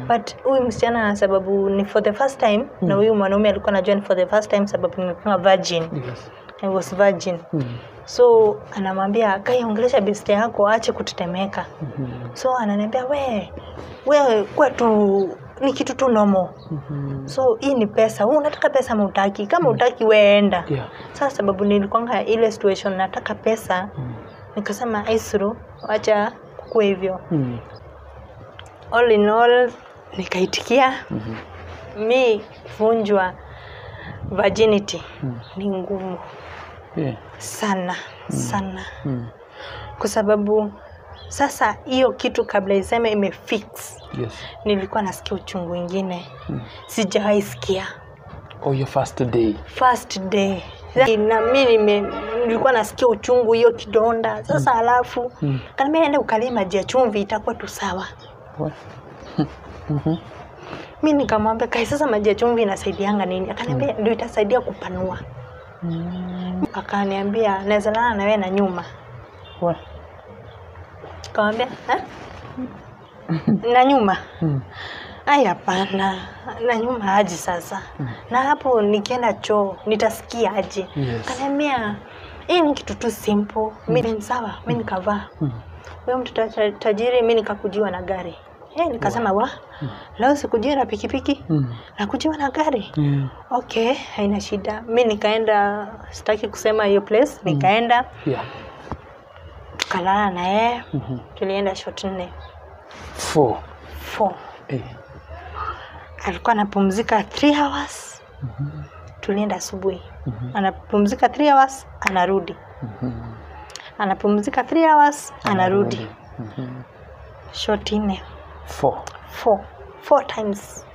but huyu msichana sababu ni for the first time na huyu mwanaume alikuwa anajua ni for the first time sababu nilikuwa virgin Yes. I was virgin Mm. so anamwambia kai ongelesha beste yako aache kutetemeka Mhm. so ananiambia we we kwetu ni kitu tu nomo Mhm. so hii ni pesa wewe unataka pesa ama utaki kama utaki weenda Yeah. sasa sababu nilikwanga ile situation nataka pesa Mm. nikasema aisru wacha kukua hivyo Mm. all in all nikaitikia Mhm. mi kuvunjwa virginity Mm. ni ngumu Yeah. sana sana Mm. kwa sababu sasa hiyo kitu kabla iseme imefix Yes. nilikuwa nasikia uchungu ingine Mm. sijawahi sikia Oh, your first day. first day na mi nime- nilikuwa nasikia uchungu hiyo kidonda sasa alafu Mm. kanaambia ende ukalie maji ya chumvi itakuwa tu sawa What? Mhm. mi nikamwambia kai sasa maji ya chumvi inasaidianga nini akaniambia ndio itasaidia kupanua Mm. akaniambia naweza lala na wewe na nyuma What? kamwambia na nyuma Mm. ai hapana na nyuma aji sasa na hapo nikienda choo nitasikia aje Yes. kaniambia hii ni kitu tu simple mi sawa mi nikavaa Mm. huyo mtu ta- tajiri mi nikakujiwa na gari Eh, nikasema wa leo sikujiwa na pikipiki Mm. nakujiwa na gari Yeah. okay haina shida mi nikaenda sitaki kusema hiyo place nikaenda Yeah. tukalala na yeye Mhm. tulienda shot nne Four. four Eh. alikuwa anapumzika three hours tulienda asubuhi anapumzika three hours anarudi Mhm. anapumzika three hours anarudi Mhm. shot nne Four. four four times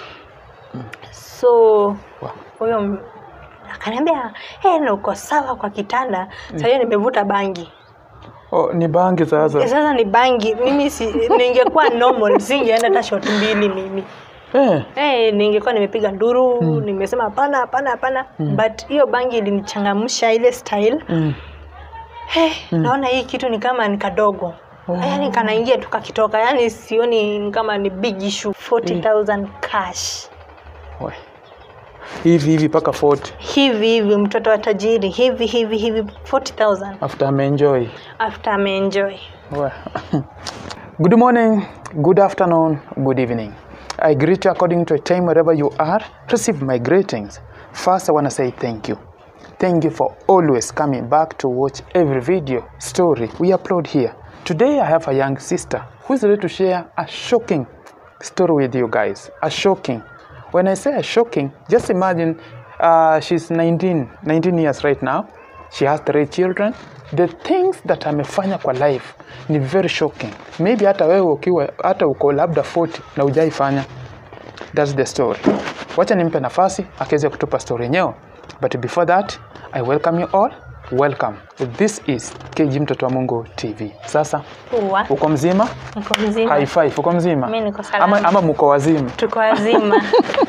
so Wow. huyo m- akaniambia hey, na uko sawa kwa kitanda Saa hiyo nimevuta bangi Oh, ni bangi sasa. sasa ni bangi mimi si, ningekuwa normal singeenda hata shot mbili mimi Eh. hey, ningekuwa nimepiga nduru nimesema hapana hapana hapana but hiyo bangi ilinichangamsha ile style Mm. hey, naona hii kitu ni kama ni kadogo Oh. yaani kanaingia tu kakitoka yaani sioni ni kama ni big issue 40000 cash We. Hivi hivi paka 40 hivi hivi mtoto wa tajiri hivi hivi hivi 40000 after ameenjoy. after ameenjoy Well, good morning, good afternoon, good evening. I greet you according to a time wherever you are. Receive my greetings. First, I want to say thank you. Thank you for always coming back to watch every video, story we upload here. Today, I have a young sister who is ready to share a shocking story with you guys. A shocking. When I say a shocking, just imagine uh, she's 19, 19 years right now. She has three children. The things that amefanya kwa life ni very shocking. Maybe hata wewe ukiwa hata uko labda 40 na hujaifanya. That's the story. Wacha nimpe nafasi akiweze kutupa story yenyewe. But before that, I welcome you all. Welcome. This is KG Mtoto wa Mungu TV. Sasa uwa uko mzima? niko mzima High five. Uko mzima? Mi niko salama. Ama, ama mko wazima? tuko wazima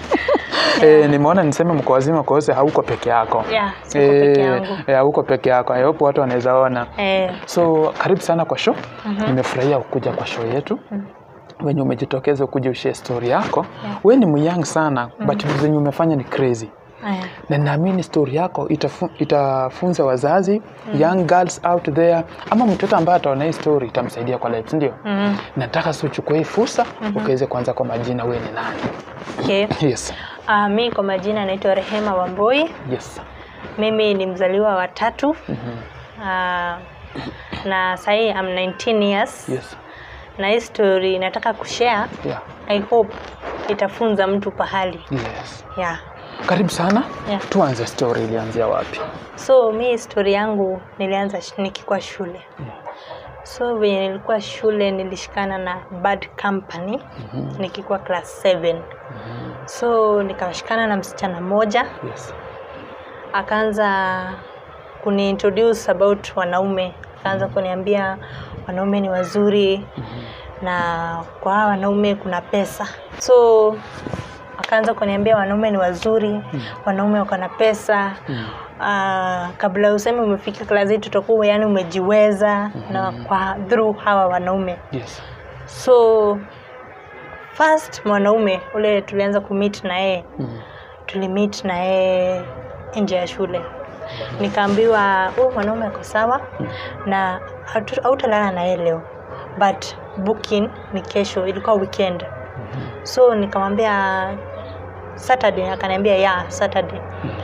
Eh, nimeona niseme mko wazima kwa sababu hauko peke yako. yeah, siko peke Eh, yangu eh, hauko peke yako. I hope watu wanaweza ona. eh, So karibu sana kwa show. Nimefurahia kuja kwa show yetu. Wenye umejitokeza kuja ushare story yako. We ni myang sana but zenye umefanya ni crazy. eh, Na naamini story yako itafu, itafunza wazazi young girls out there ama mtoto ambaye ataona hii story itamsaidia kwa life, ndio? mm, Nataka si uchukue hii fursa ukaweze kuanza kwa majina, we ni nani? okay. Yes. Uh, mi kwa majina naitwa Rehema Wamboi. Yes. Mimi ni mzaliwa wa tatu uh, na sahii I'm 19 years Yes. na hii story nataka kushare. Yeah. I hope itafunza mtu pahali Yes. yeah. Karibu sana. Yeah. Tuanze story ilianzia wapi? So mi story yangu nilianza sh- nikikuwa shule so venye nilikuwa shule nilishikana na bad company nikikuwa class 7 so nikashikana na msichana mmoja Yes. akaanza kuniintroduce about wanaume akaanza kuniambia wanaume ni wazuri na kwa hawa wanaume kuna pesa so akaanza kuniambia wanaume ni wazuri wanaume wako na pesa uh, kabla useme umefika klasi hii tutakuwa yani umejiweza na kwa through hawa wanaume Yes. so first mwanaume ule tulianza kumit na yeye Mm. tulimit na yeye nje ya shule nikaambiwa huyu mwanaume ako sawa na hatu- hautalala na yeye leo but booking ni kesho ilikuwa weekend so nikamwambia saturday akaniambia ya saturday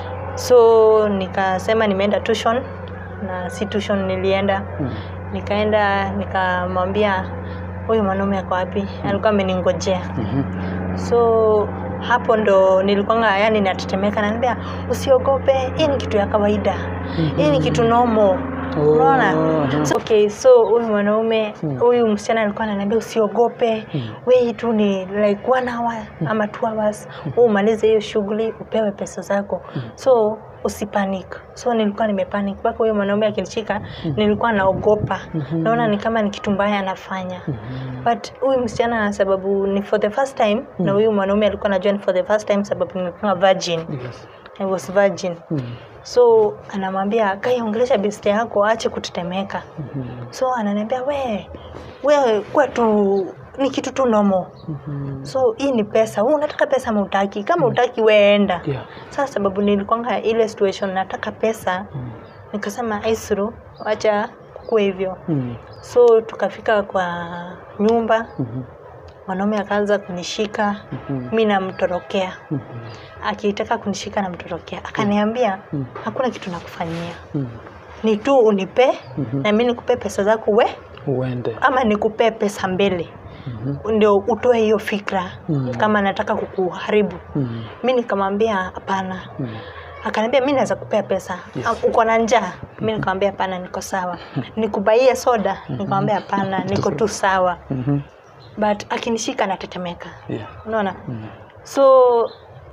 so nikasema nimeenda tuition na si tuition nilienda Mm. nikaenda nikamwambia huyu mwanaume ako wapi alikuwa ameningojea Mhm. so hapo ndo nilikuanga yani natetemeka naambia usiogope hii ni kitu ya kawaida hii ni kitu nomo Oh, unaona aha. so, okay so huyu mwanaume Hmm. huyu msichana alikuwa ananiambia usiogope Hmm. we tu ni like one hour ama two hours wewe umalize hiyo shughuli upewe pesa zako so usipanic so nilikuwa nimepanic mpaka huyo mwanaume akinishika nilikuwa naogopa naona ni kama ni kitu mbaya anafanya but huyu msichana sababu ni for the first time na huyu mwanaume alikuwa anajua ni for the first time sababu nimekuwa virgin Yes. I was virgin Mm. so anamwambia kai ongelesha beste yako aache kutetemeka Mhm. so ananiambia we we kwetu ni kitu tu nomo Mhm. so hii ni pesa wewe unataka pesa ama utaki kama utaki weenda Yeah. sasa sababu nilikwanga ile situation nataka pesa Mm. nikasema aisru wacha kukua hivyo Mm. so tukafika kwa nyumba Mhm. mwanaume akaanza kunishika Mhm. mi namtorokea Mhm. akitaka kunishika namtorokea akaniambia Mm. hakuna kitu nakufanyia Mm. ni tu unipe Mhm. na mi nikupe pesa zako we uende ama nikupee pesa mbele Mhm. ndio utoe hiyo fikra Mm. kama nataka kukuharibu Mhm. mi nikamwambia hapana Mm. akaniambia mi naweza kupea pesa Yes. "Ah, uko na njaa mi nikamwambia hapana niko sawa nikubaie soda nikamwambia hapana niko tu sawa Mhm. but akinishika natetemeka Yeah. unaona Mm. so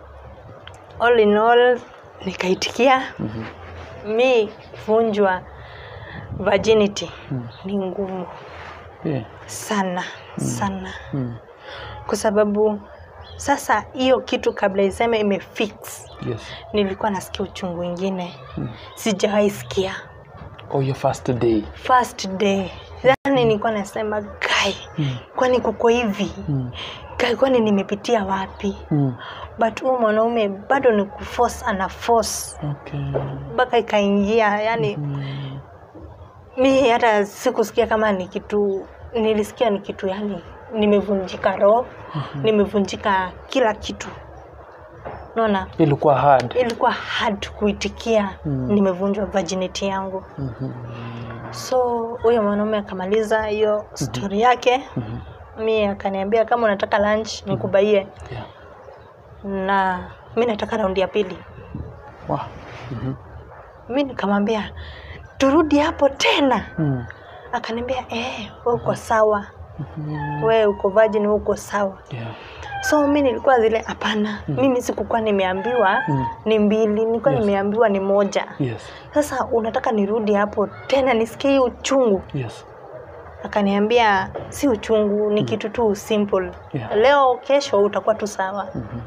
all in all nikaitikia Mhm. mi kuvunjwa virginity Mm. ni ngumu Yeah. sana sana Mm. kwa sababu sasa hiyo kitu kabla iseme imefix Yes. nilikuwa nasikia uchungu ingine Mm. sijawahi sikia Oh, your first day. first day yani nilikuwa nasema gai Mm. kwani kuko hivi Mm. gai kwani nimepitia wapi Mm. but huyu mwanaume bado ni kuforce ana force Okay. mpaka ikaingia yani Mm. mi hata sikusikia kama ni kitu nilisikia ni kitu yani nimevunjika roho nimevunjika kila kitu naona Ilikuwa hard. ilikuwa hard kuitikia Mm. nimevunjwa virginity yangu Mhm. so huyo mwanaume akamaliza hiyo stori yake Mhm. mi akaniambia kama unataka lunch nikubaie Yeah. na mi nataka raundi ya pili Wow. Mhm. mi nikamwambia turudi hapo tena Mm. akaniambia eh, we uko sawa Mhm. we uko virgin we uko sawa Yeah. so mi nilikuwa zile hapana mimi sikukuwa nimeambiwa Mm. ni mbili nilikuwa Yes. nimeambiwa ni moja Yes. sasa unataka nirudi hapo tena nisikie hii uchungu Yes. akaniambia si uchungu ni kitu tu simple Yeah. leo kesho utakuwa tu sawa Mhm.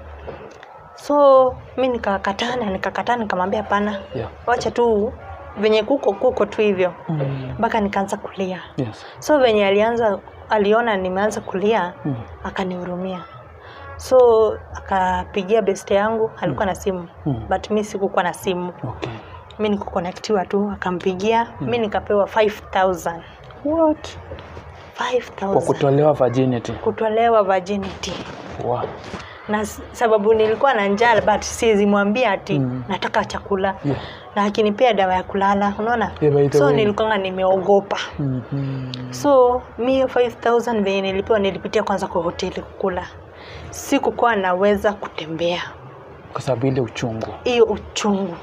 so mi nikakataa na nikakataa nikamwambia hapana Yeah. wacha tu venye kuko kuko tu hivyo Mm. mpaka nikaanza kulia Yes. so venye alianza aliona nimeanza kulia Mm. akanihurumia so akapigia beste yangu alikuwa na simu Mm. but mi sikukuwa na simu Okay. mi nikukonektiwa tu akampigia mi nikapewa 5000 What? Kwa 5000 kutolewa virginity. kutolewa virginity Wow. na s- sababu nilikuwa na njaa but siwezi mwambia ati Mm. nataka chakula Yeah. na akinipea dawa ya kulala unaona Yeah, by the so way. nilikuwa nimeogopa Mhm. so mi hiyo 5000 venye nilipewa nilipitia kwanza kwa hoteli kukula sikukuwa naweza kutembea Kwa sababu ile uchungu. hiyo uchungu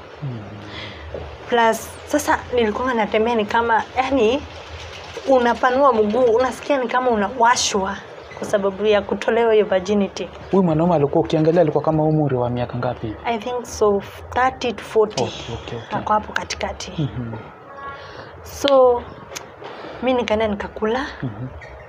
plus sasa nilikuwa natembea ni kama yani unapanua mguu unasikia ni kama unawashwa kwa sababu ya kutolewa hiyo virginity Huyu mwanaume alikuwa ukiangalia alikuwa kama umri wa miaka ngapi? hivi? i think so 30 to 40 Okay, okay, okay. ako hapo katikati Mhm. so mi nikaenda nikakula Mhm.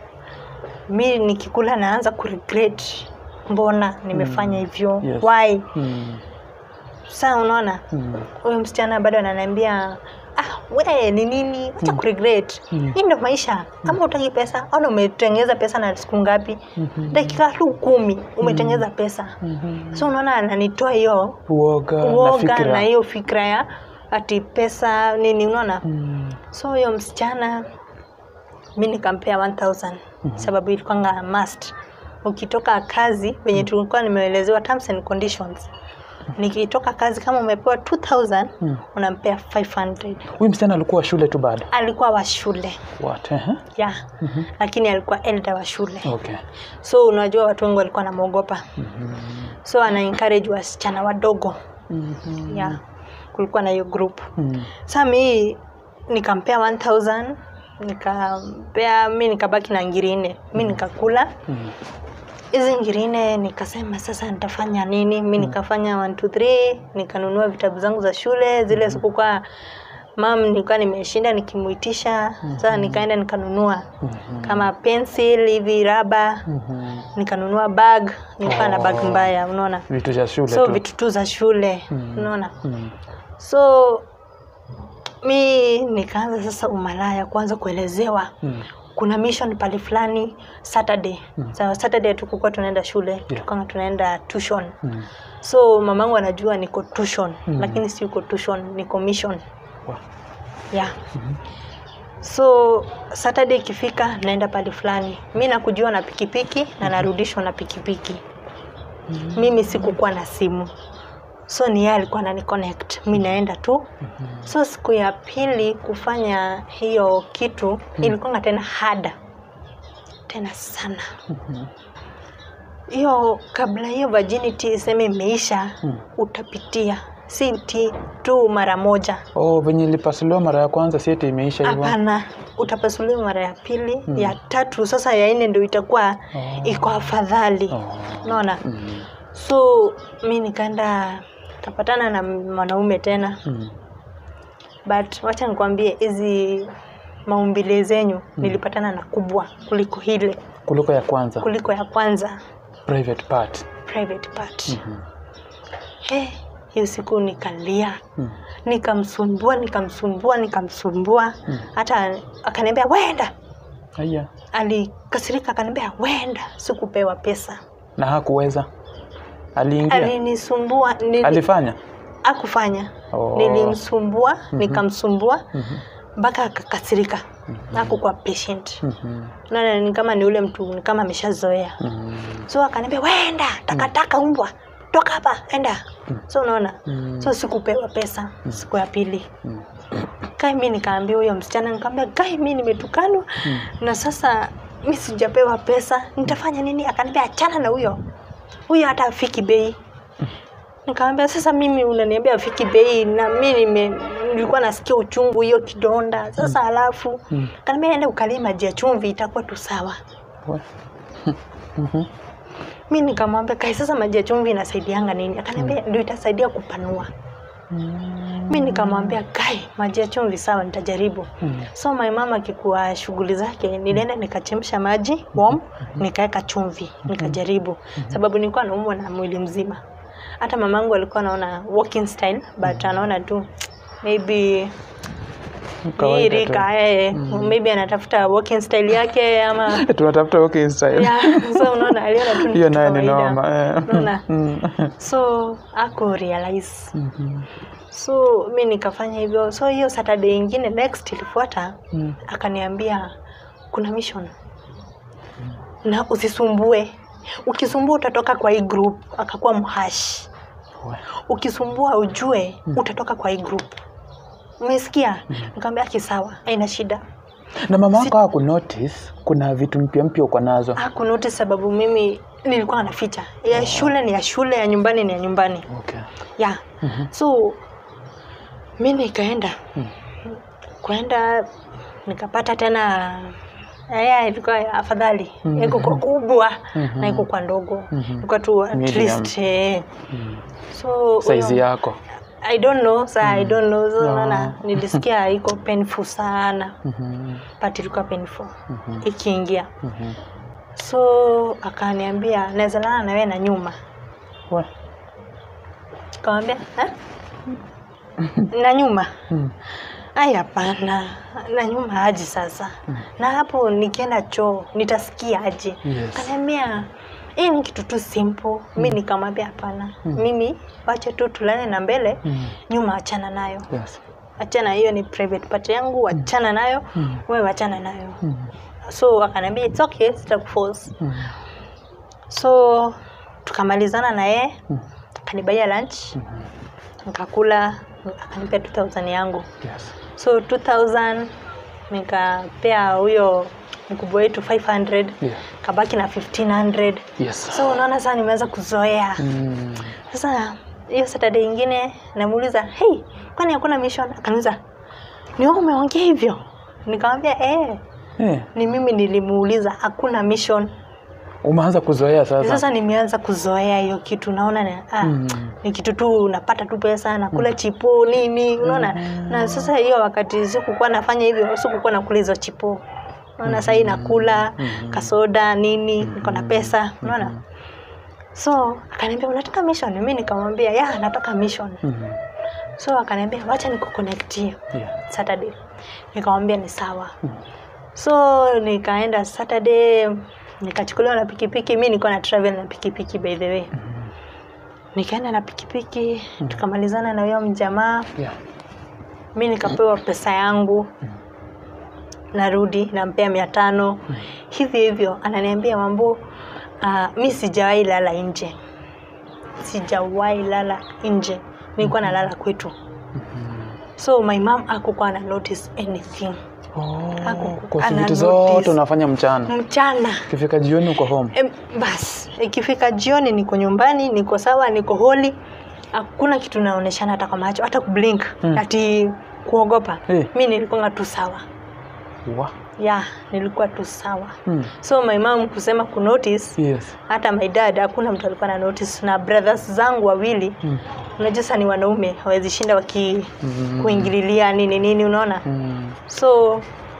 mi nikikula naanza kuregret mbona nimefanya hivyo Yes. why Mm. saa unaona Mm. huyu msichana bado ananiambia ah, we ni nini wacha kuregret hii ndo maisha kama utaki pesa ona umetengeza pesa na siku ngapi dakika tu kumi umetengeza pesa so unaona ananitoa hiyo uoga na uoga na fikira hiyo fikra ya ati pesa nini unaona Mm. so huyo msichana mi nikampea 1000 sababu ilikuwanga must ukitoka kazi venye tulikuwa nimeelezewa terms and conditions nikitoka kazi kama umepewa 2000 unampea 500 huyu msichana alikuwa shule tu bado alikuwa wa shule what eh? ya lakini alikuwa elda wa shule okay so unajua watu wengi walikuwa namwogopa so ana encourage wasichana wadogo Mhm. ya kulikuwa na hiyo group Mm. sa mi nikampea 1000 nikampea mi nikabaki na ngiri nne mi nikakula Mm. hizi ngiri nne nikasema sasa nitafanya nini mi nikafanya 1 2 3 nikanunua vitabu zangu za shule zile sikukuwa mam nilikuwa nimeshinda nikimuitisha sasa nikaenda nikanunua kama pencil hivi raba Mhm. nikanunua bag nilikuwa na bag mbaya unaona vitu vya shule so tu vitu tu za shule Mm. unaona Mm. so mi nikaanza sasa umalaya kuanza kuelezewa Mm. kuna mission pale fulani saturday mm. so, saturday tukukuwa tunaenda shule yeah. tukawa tunaenda tuition Mm. so mamangu anajua niko tuition mm. lakini si uko tuition niko mission Wow. yeah so saturday ikifika naenda pale fulani mi nakujua na pikipiki na narudishwa na pikipiki mimi sikukuwa na simu so ni yeye alikuwa anani connect mi naenda tu so siku ya pili kufanya hiyo kitu ilikuwa tena hada tena sana hiyo kabla hiyo virginity iseme imeisha utapitia si ti tu mara moja oh venye ilipasuliwa mara ya kwanza sieti imeisha hivyo hapana utapasuliwa mara ya pili ya tatu sasa ya nne ndio itakuwa iko afadhali Oh. unaona Mm. so mi nikaenda kapatana na mwanaume tena Mm. but wacha nikwambie hizi maumbile zenyu nilipatana na kubwa kuliko hile kuliko ya kwanza kuliko ya kwanza private part private part Eh, hiyo siku nikalia Mm. nikamsumbua nikamsumbua nikamsumbua hata akaniambia wenda Aya. alikasirika akaniambia wenda sikupewa pesa na hakuweza aliingia alinisumbua nili, alifanya akufanya Oh. nilimsumbua nikamsumbua mpaka akakasirika akukuwa patient Mhm. na ni kama ni ule mtu ni kama ameshazoea Mhm. so akaniambia wenda takataka umbwa toka hapa enda so unaona so sikupewa pesa siku ya pili kai mi nikaambia huyo msichana nikaambia kai mi nimetukanwa na sasa mi sijapewa pesa nitafanya nini akaniambia achana na huyo huyo hata afiki bei nikamwambia sasa mimi unaniambia afiki bei na mi nime nilikuwa nasikia uchungu hiyo kidonda sasa alafu mm. kaniambia enda ukalie maji ya chumvi itakuwa tu sawa We. mi nikamwambia kai sasa maji ya chumvi inasaidianga nini akaniambia ndio itasaidia kupanua mi nikamwambia kai maji ya chumvi sawa nitajaribu so my mama akikuwa shughuli zake nilienda nikachemsha maji warm nikaweka chumvi nikajaribu sababu nilikuwa naumwa na mwili mzima hata mamangu alikuwa anaona walking style but anaona tu maybe hii Kawaida tu. rika eh, maybe anatafuta walking style yake ama tunatafuta okay style yeah, so unaona aliona tu ni hiyo kitu naye ni kawaida. noma eh. Unaona? Mm. so aku realize Mhm. so mi nikafanya hivyo so hiyo saturday ingine next ilifuata Mm. akaniambia kuna mission na usisumbue ukisumbua utatoka kwa hii group akakuwa mhashi We. ukisumbua ujue utatoka kwa hii group umesikia nikamwambia kisawa haina shida na mama wako haku notice kuna vitu mpya mpya uko nazo hakunote sababu mimi nilikuwa naficha ya shule ni ya shule ya nyumbani ni ya nyumbani okay. ya so mi nikaenda kwenda nikapata tena ya ilikuwa afadhali iko kwa kubwa na iko kwa ndogo ilikuwa tu at Medium. least eh. so saizi huyo- yako I don't know sa I don't know so No. unaona nilisikia iko painful sana Mhm. but ilikuwa painful ikiingia Mhm. so akaniambia naweza lala na wewe na nyuma We. Nikamwambia "Eh? na nyuma Mm. ai hapana na nyuma aje sasa na hapo nikienda choo nitasikia aje Yes. kaniambia hii ni kitu tu simple mi nikamwambia hapana mimi wache tu tulale na mbele Mm. nyuma achana nayo Yes. achana hiyo ni private part yangu achana nayo Mm. wewe achana nayo Mm. so akaniambia it's okay sitakuforce Mm. so tukamalizana na yeye Mm. akanibaia lunch nikakula akanipea 2000 yangu Yes. so 2000 nikapea huyo mkubwa wetu 500 Yeah. kabaki na 1500 Yes. so unaona sasa nimeanza kuzoea Mm. sasa hiyo saturday ingine namuuliza hey kwani hakuna mission akaniuliza ni wewe umeongea hivyo nikamwambia eh Eh, ni mimi nilimuuliza hakuna mission umeanza kuzoea sasa. sasa nimeanza kuzoea hiyo kitu naona ni, ah, Mm. ni kitu tu napata tu pesa nakula chipo nini unaona na sasa hiyo wakati sikukuwa nafanya hivyo sikukuwa nakula hizo chipo unaona sahii nakula kasoda nini niko na pesa unaona so akaniambia unataka mission mi nikamwambia ya nataka mission Mm. so akaniambia wacha nikuconnectie Yeah. saturday nikamwambia ni sawa so nikaenda saturday nikachukuliwa na pikipiki mi nilikuwa na travel na pikipiki by the way nikaenda na pikipiki tukamalizana na huyo mjamaa Yeah. mi nikapewa pesa yangu narudi nampea mia tano hivyo hivyo ananiambia mambo uh, mi sijawahi lala nje sijawahi lala nje nilikuwa nalala kwetu so my mom akukuwa na notice anything Oh, Haku- kwa ana vitu zote notice. unafanya mchana. mchana Ikifika jioni uko home. Em, bas ikifika jioni niko nyumbani niko sawa niko holi hakuna kitu naoneshana hata kwa macho hata kublink Mm. ati kuogopa Eh. mi nilikuwa tu sawa Wa. ya nilikuwa tu sawa Mm. so my mom kusema kunotice Yes. hata my dad hakuna mtu alikuwa na notice na brothers zangu wawili Mm. unajua sasa ni wanaume hawezi shinda waki Mm. kuingililia nini nini unaona Mm. so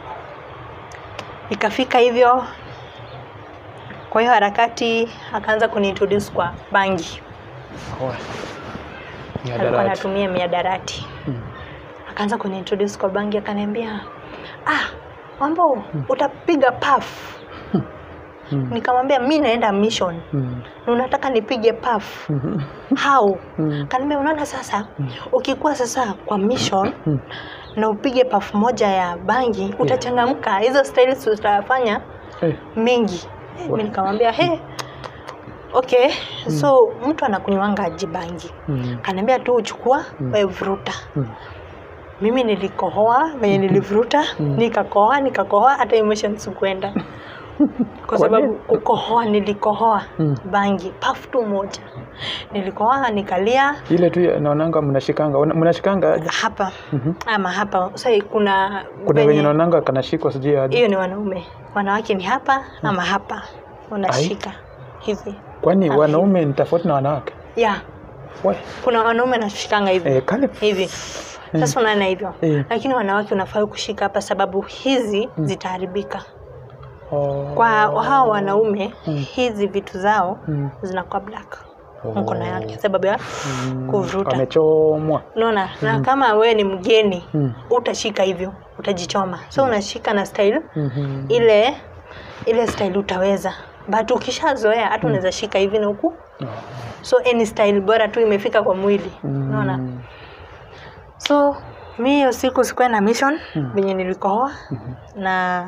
ikafika hivyo kwa hiyo harakati akaanza kuniintroduce kwa bangi Wa. Ni alikuwa adarati. anatumia miadarati Mm. akaanza kuniintroduce kwa bangi akaniambia ah mambo utapiga paf Mm. nikamwambia mi naenda mission Mm. na unataka nipige paf Mhm. how Mm. kaniambia unaona sasa ukikuwa sasa kwa mission Mm. na upige paf moja ya bangi utachangamka hizo styles utafanya Eh. mengi Eh, mi nikamwambia he okay so mtu anakunywanga aji bangi Mm. kaniambia tu uchukua wewe vuruta Mm. mimi nilikohoa venye nilivuruta nikakohoa nikakohoa hata emotion sikuenda kwa sababu kukohoa nilikohoa Mm. bangi paf tu moja nilikohoa nikalia Ile tu ya- naonanga mnashikanga. Una- Mnashikanga aje? hapa Mhm. ama hapa sasa kuna Kuna venye- venye naonanga kanashikwa sijui aje. hiyo ni wanaume wanawake ni hapa ama hapa unashika hivi Kwani wanaume ni tofauti na wanawake? ya We. kuna wanaume nashikanga hivi Eh, kale. hivi sasa unaona hivyo Eh. lakini wanawake unafaa kushika hapa sababu hizi zitaharibika Oh. kwa hawa wanaume hizi vitu zao Mm. zinakuwa black Oh. mkono yake sababu ya Mm. kuvuruta Amechomwa. unaona na kama wewe ni mgeni Mm. utashika hivyo utajichoma so unashika na style Mhm. ile ile style utaweza but ukishazoea hata unaweza shika hivi na huku Oh. so any style bora tu imefika kwa mwili unaona Mm. so mi hiyo siku sikuwa na mission venye nilikohoa na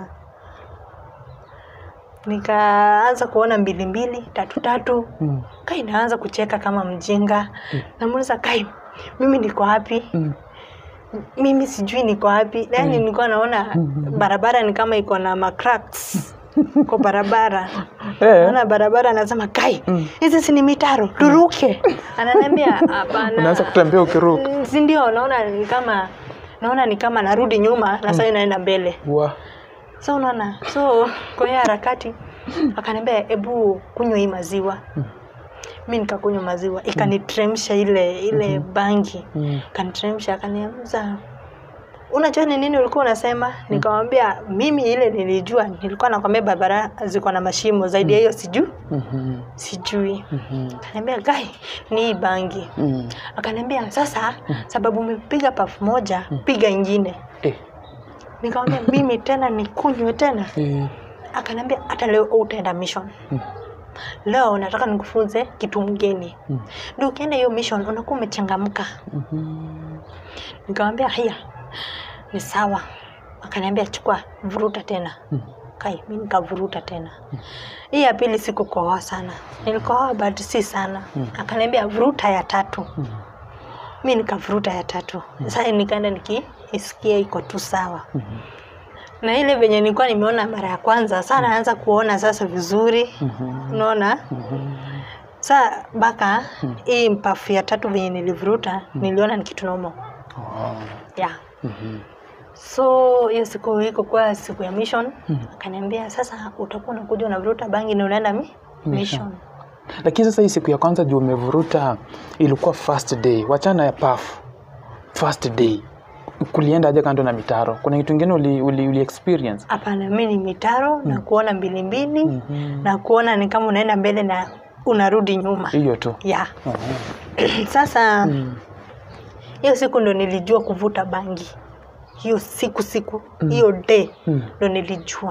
nikaanza kuona mbili mbili tatu tatu Mm. kai naanza kucheka kama mjinga namuuliza kai mimi niko wapi Mm. mimi sijui niko wapi yani nilikuwa naona barabara ni kama iko na macracks kwa barabara Eh. naona barabara anasema kai hizi si ni mitaro turuke ananiambia hapana Unaanza kutembea ukiruka. Mm, si ndio naona ni kama naona ni kama narudi nyuma na sasa inaenda mbele Wa. so unaona so kwa hiyo harakati akaniambia hebu kunywa hii maziwa mi nikakunywa maziwa ikanitremsha ile ile bangi Mm. kanitremsha akaniambia unajua ni nini ulikuwa unasema nikamwambia mimi ile nilijua nilikuwa nakwambia barabara ziko na mashimo zaidi ya hiyo sijui Mhm. sijui Mhm. akaniambia gai ni hii bangi Mm. akaniambia sasa sababu umepiga pafu moja piga ingine Eh. nikamwambia mimi tena nikunywe tena Eh. akaniambia hata leo utaenda mission Mm. leo nataka nikufunze kitu mgeni Mm. ndio ukienda hiyo mission unakuwa umechangamka Mhm. nikamwambia haya ni sawa akaniambia chukua vuruta tena Mm. kai mi nikavuruta tena hii ya pili sikukohoa sana nilikohoa but si sana Mm. akaniambia vuruta ya tatu Mm. mi nikavuruta ya tatu sasa nikaenda nikiisikia iko tu sawa Mhm. na ile venye nilikuwa nimeona mara ya kwanza saa naanza kuona sasa vizuri Mhm. unaona Mhm. saa mpaka hii mpafu ya tatu venye nilivuruta niliona ni kitu nomo Oh. yeah. Mhm. so hiyo siku iko kwa siku ya mission Mm. akaniambia sasa utakuwa unakuja unavuruta bangi na unaenda mi mission lakini sasa hii siku ya kwanza juu umevuruta ilikuwa first day wachana ya paf first day kulienda aje kando na mitaro kuna kitu ingine uli, uli, uli experience hapana mi ni mitaro na kuona mbili mbili Mhm. na kuona ni kama unaenda mbele na unarudi nyuma hiyo tu yeah. Oh. sasa Mm. hiyo siku ndo nilijua kuvuta bangi hiyo siku siku hiyo day Mm. ndo nilijua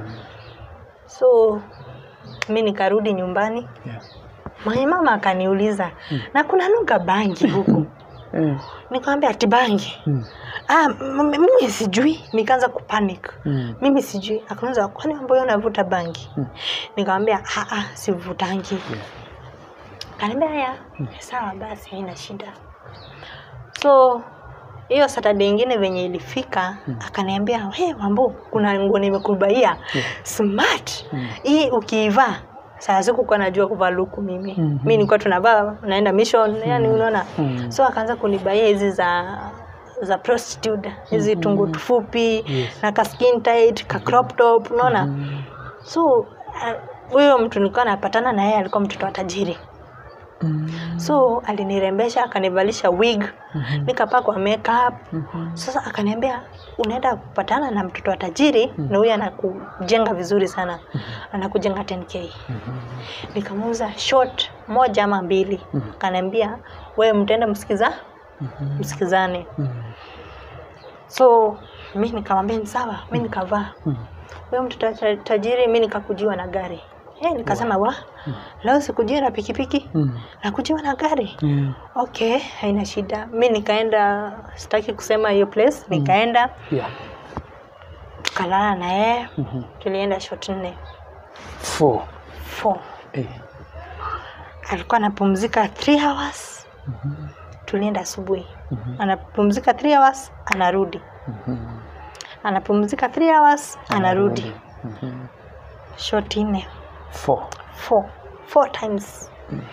so mi nikarudi nyumbani Yeah. mwenye mama akaniuliza na kuna nuka bangi huku Eh. nikamwambia ati bangi Mm. ah, m- m- mimi sijui nikaanza kupanic Mm. mimi sijui akauliza kwani ambayo unavuta bangi Mm. nikamwambia "Ah, ah, sivutangi Yeah. kaniambia haya sawa basi haina shida so hiyo saturday ingine venye ilifika akaniambia hey, mambo kuna nguo nimekubaia smart Mm. hii ukiivaa saa sikukuwa najua kuvaa luku mimi Mhm. mi nilikuwa tunavaa naenda mission yani unaona Mm. so akaanza kunibaia hizi za za prostitute hizi tungu tufupi Yes. na ka skin tight ka crop top unaona Mm. so uh, huyo mtu nilikuwa napatana na yeye alikuwa mtoto wa tajiri Mm. so alinirembesha akanivalisha wig Mhm. nikapakwa makeup Mhm. sasa akaniambia unaenda kupatana na mtoto wa tajiri na huyu anakujenga vizuri sana anakujenga 10k nikamuuza short moja ama mbili Mhm. akaniambia wewe mtaenda msikiza Mhm. msikizane Mhm. so mi nikamwambia ni sawa mi nikavaa Mhm. huyo mtoto wa ta- tajiri mi nikakujiwa na gari hey, nikasema wa leo sikujiwa na pikipiki Mhm. nakujiwa na gari Yeah. okay haina shida mi nikaenda sitaki kusema hiyo place nikaenda Yeah. tukalala na yeye Mhm. tulienda shot nne Four. four Eh. alikuwa anapumzika three hours tulienda asubuhi anapumzika three hours anarudi Mhm. anapumzika three hours anarudi Mhm. shot nne Four. four four times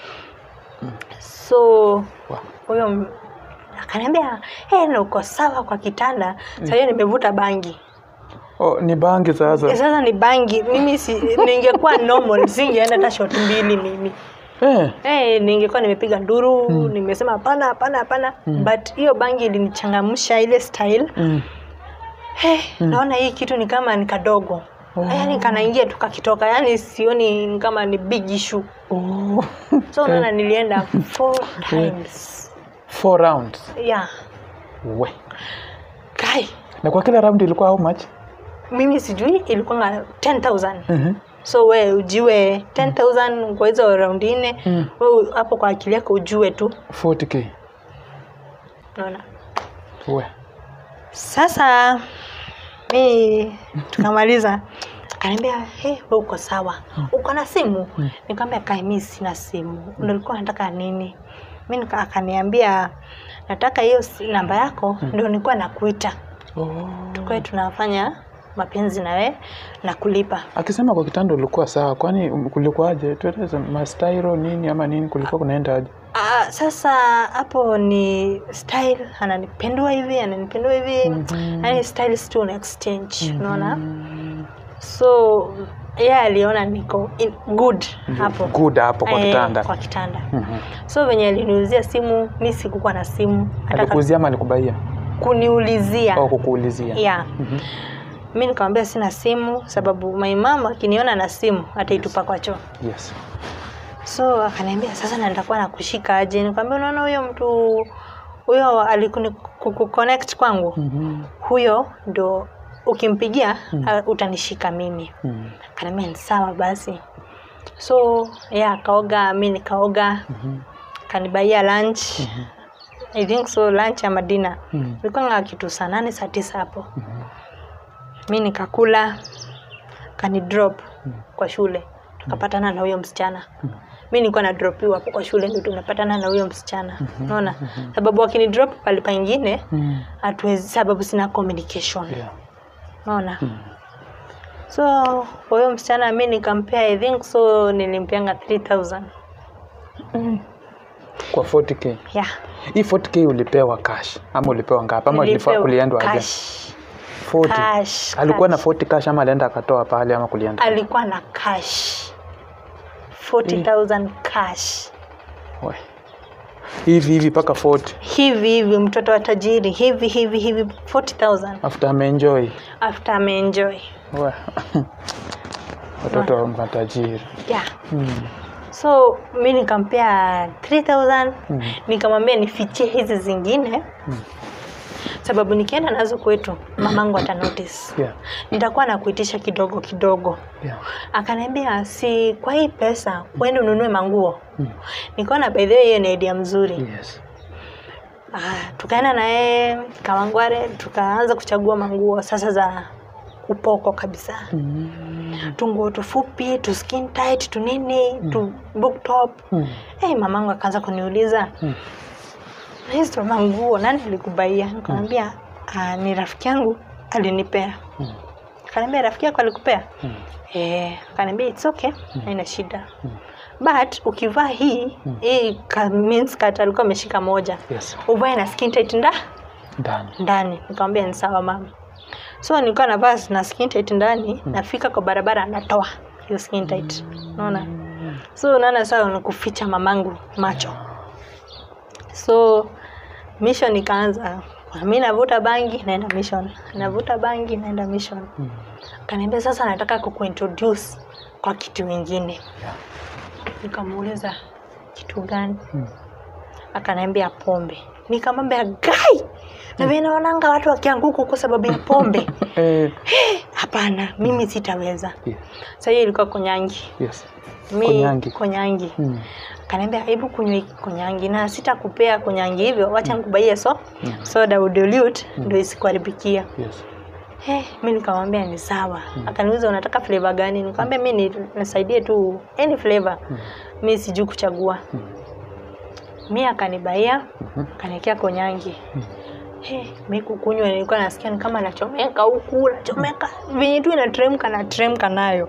so Wow. huyo m- akaniambia hey, na uko sawa kwa kitanda saa hiyo nimevuta bangi Oh, ni bangi sasa. sasa ni bangi mimi si, ningekuwa normal singeenda hata shot mbili mimi Eh. hey, ningekuwa nimepiga nduru nimesema hapana hapana hapana but hiyo bangi ilinichangamsha ile style Mm. hey, naona hii kitu ni kama ni kadogo Oh. yaani kanaingia tu kakitoka yaani sioni ni kama ni big issue Oh. so unaona nilienda four times Four rounds. yeah We. kai Na kwa kila round ilikuwa how much? mimi sijui ilikuwa 10000 Mhm. so we ujiwe 10000 kwa hizo raundi nne Mm. we hapo kwa akili yako ujue tu 40k. naona We. sasa mi tukamaliza akaniambia hey, we uko sawa uko na simu nikamwambia kai mi sina simu ndo ulikuwa nataka nini mi nika- akaniambia nataka hiyo si- namba yako ndo nilikuwa nakuita Oh. tukae tunafanya mapenzi na we na kulipa Akisema kwa kitanda ulikuwa sawa, kwani um, kulikuwaje? Tueleze mastairo nini ama nini kulikuwa kunaenda aje? Ah, sasa hapo ni style ananipendua hivi ananipendua hivi Mhm. yani styles tu na exchange unaona so yeye aliona niko in good hapo Good hapo kwa Eh, kitanda. kwa kitanda Mhm. so venye aliniuzia simu mi sikukuwa na simu hata Alikuuzia ama alikubaia? kuniulizia Au kukuulizia? yeah. Mhm. mi nikamwambia sina simu sababu maimama akiniona na simu ataitupa kwa choo Yes. so akaniambia sasa na nitakuwa nakushika aje nikamwambia unaona huyo mtu huyo alikuni kuconnect kwangu Mhm. huyo ndo ukimpigia uh, utanishika mimi Mm. kaniambia ni sawa basi so yeah, akaoga mi nikaoga Mhm. kanibaia lunch i think so lunch ama dina Mm. ilikuwa nga kitu saa nane saa tisa hapo mi nikakula kani drop kwa shule tukapatana na huyo msichana mi nilikuwa na dropiwa hapo kwa shule ndio tumepatana na huyo msichana unaona sababu akini drop pale pengine Mm. hatuwezi sababu sina communication Yeah. unaona so kwa huyo msichana mi nikampea i think so nilimpeanga 3000 Kwa 40k. yeah Hii 40k ulipewa cash ama ulipewa ngapi ama ulifaa Nilipewa kuliendwa aje? cash 40. cash Alikuwa na cash. 40 cash ama alienda akatoa pale ama kulienda? alikuwa na cash 40000 cash We. Hivi hivi mpaka 40 hivi hivi mtoto wa tajiri hivi hivi hivi 40000 after ameenjoy. after ameenjoy We. Watoto wa matajiri. yeah Mm. so mi nikampea 3000 Mm. nikamwambia nifichie hizi zingine sababu nikienda nazo kwetu mamangu ata notice Yeah. nitakuwa na kuitisha kidogo kidogo Yeah. akaniambia si kwa hii pesa uende ununue manguo Mm. nikaona by the way hiyo ni idea mzuri Yes. ah, tukaenda na yeye kawangware tukaanza kuchagua manguo sasa za upoko kabisa Mm. tunguo tufupi tu skin tight tu nini tu book top Mm. hey, mamangu akaanza kuniuliza Mm. "Na hizo manguo nani alikubaia nikamwambia "Ah, ni rafiki yangu alinipea Mm. akaniambia rafiki yako alikupea Mm. Eh, akaniambia it's okay, haina shida. But ukivaa hii hii ka means cut alikuwa ameshika moja. Yes. Uvae na skin tight nda Ndani. ndani. Nikamwambia ni sawa mama. So nilikuwa navaa na skin tight ndani, nafika kwa barabara natoa hiyo skin tight. Unaona? So unaona sawa ni kuficha mamangu macho. So mission ikaanza. Mimi navuta bangi naenda mission. Navuta bangi naenda mission. Mm. Akaniambia sasa nataka kukuintroduce kwa kitu ingine. Yeah. Nikamuuliza kitu gani? Mm. Akaniambia pombe. Nikamwambia gai, na mimi naonanga watu wakianguka kwa sababu ya pombe. Eh, Hapana, mimi sitaweza. yeah. Sasa hiyo ilikuwa konyangi. Yes. Mi Konyangi. konyangi. Mm. Akaniambia hebu kunywa hiki konyangi na sitakupea konyangi hivyo, wacha nikubaie so soda udilute ndio isikuharibikia. Yes. Hey, mi nikamwambia ni sawa. Akaniuliza unataka flavor gani? Nikamwambia mi ni- nisaidie tu any flavor. Mi sijui kuchagua. Mi akanibaia, akaniwekea konyangi. Hey, mi kukunywa nilikuwa nasikia ni kama nachomeka huku, nachomeka. Venye tu inateremka nateremka nayo.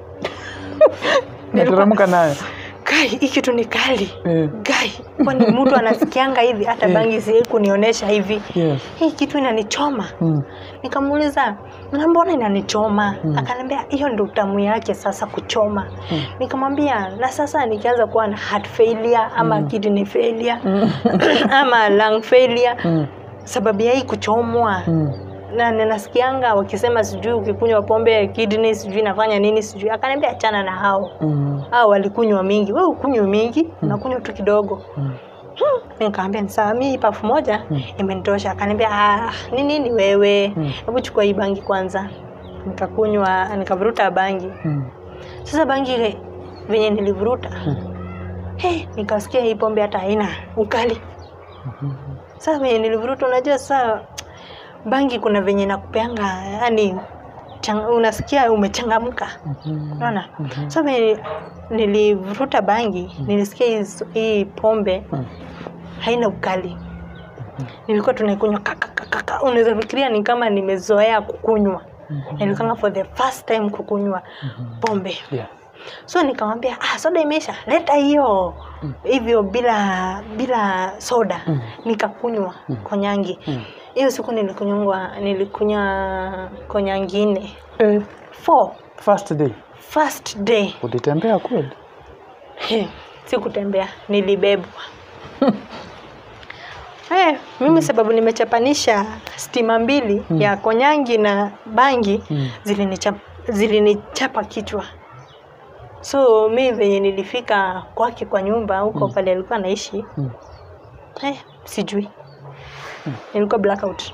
Nateremka nayo. Kai, hii kitu ni kali. Eh, Gai, kwani mtu anasikianga hivi hata bangi si kunionyesha hivi. Yes. Hii kitu inanichoma. Mm. Nikamuuliza, na mbona inanichoma? Akaniambia hiyo ndio utamu yake sasa kuchoma. Nikamwambia na sasa nikianza kuwa na heart failure ama kidney failure ama lung failure Mm. sababu ya hii kuchomwa Mm. na ninasikianga wakisema sijui ukikunywa pombe kidney sijui nafanya nini sijui. Akaniambia achana na hao Mm. hao walikunywa mingi, wewe ukunywa mingi, unakunywa tu kidogo. Mm. Mi nikamwambia ni sawa, mi pafu moja imenitosha. Akaniambia ah, ni nini wewe, hebu chukua hii bangi kwanza. Nikakunywa, nikavuruta bangi. Mm. Sasa bangi ile venye nilivuruta hey, nikasikia hii pombe hata haina ukali. Sasa venye nilivuruta, unajua sasa bangi kuna venye nakupeanga yani chang, unasikia umechangamka unaona sasa venye nilivuruta bangi nilisikia hizo- hii pombe Mm. haina ukali nilikuwa tunaikunywa kakakakaka unaweza fikiria ni kama nimezoea kukunywa nilikanga for the first time kukunywa pombe Yeah. so nikamwambia ah, soda imeisha leta hiyo hivyo bila bila soda Mm. nikakunywa konyangi Mm. hiyo siku nilikunywa nilikunywa konyangi nne Eh, four first day. first day Ulitembea kweli? He, sikutembea nilibebwa Eh, mimi sababu nimechapanisha stima mbili ya konyangi na bangi Mm. zilinichapa, zilinichapa kichwa so mi venye nilifika kwake kwa nyumba huko pale alikuwa anaishi Mm. eh, sijui nilikuwa blackout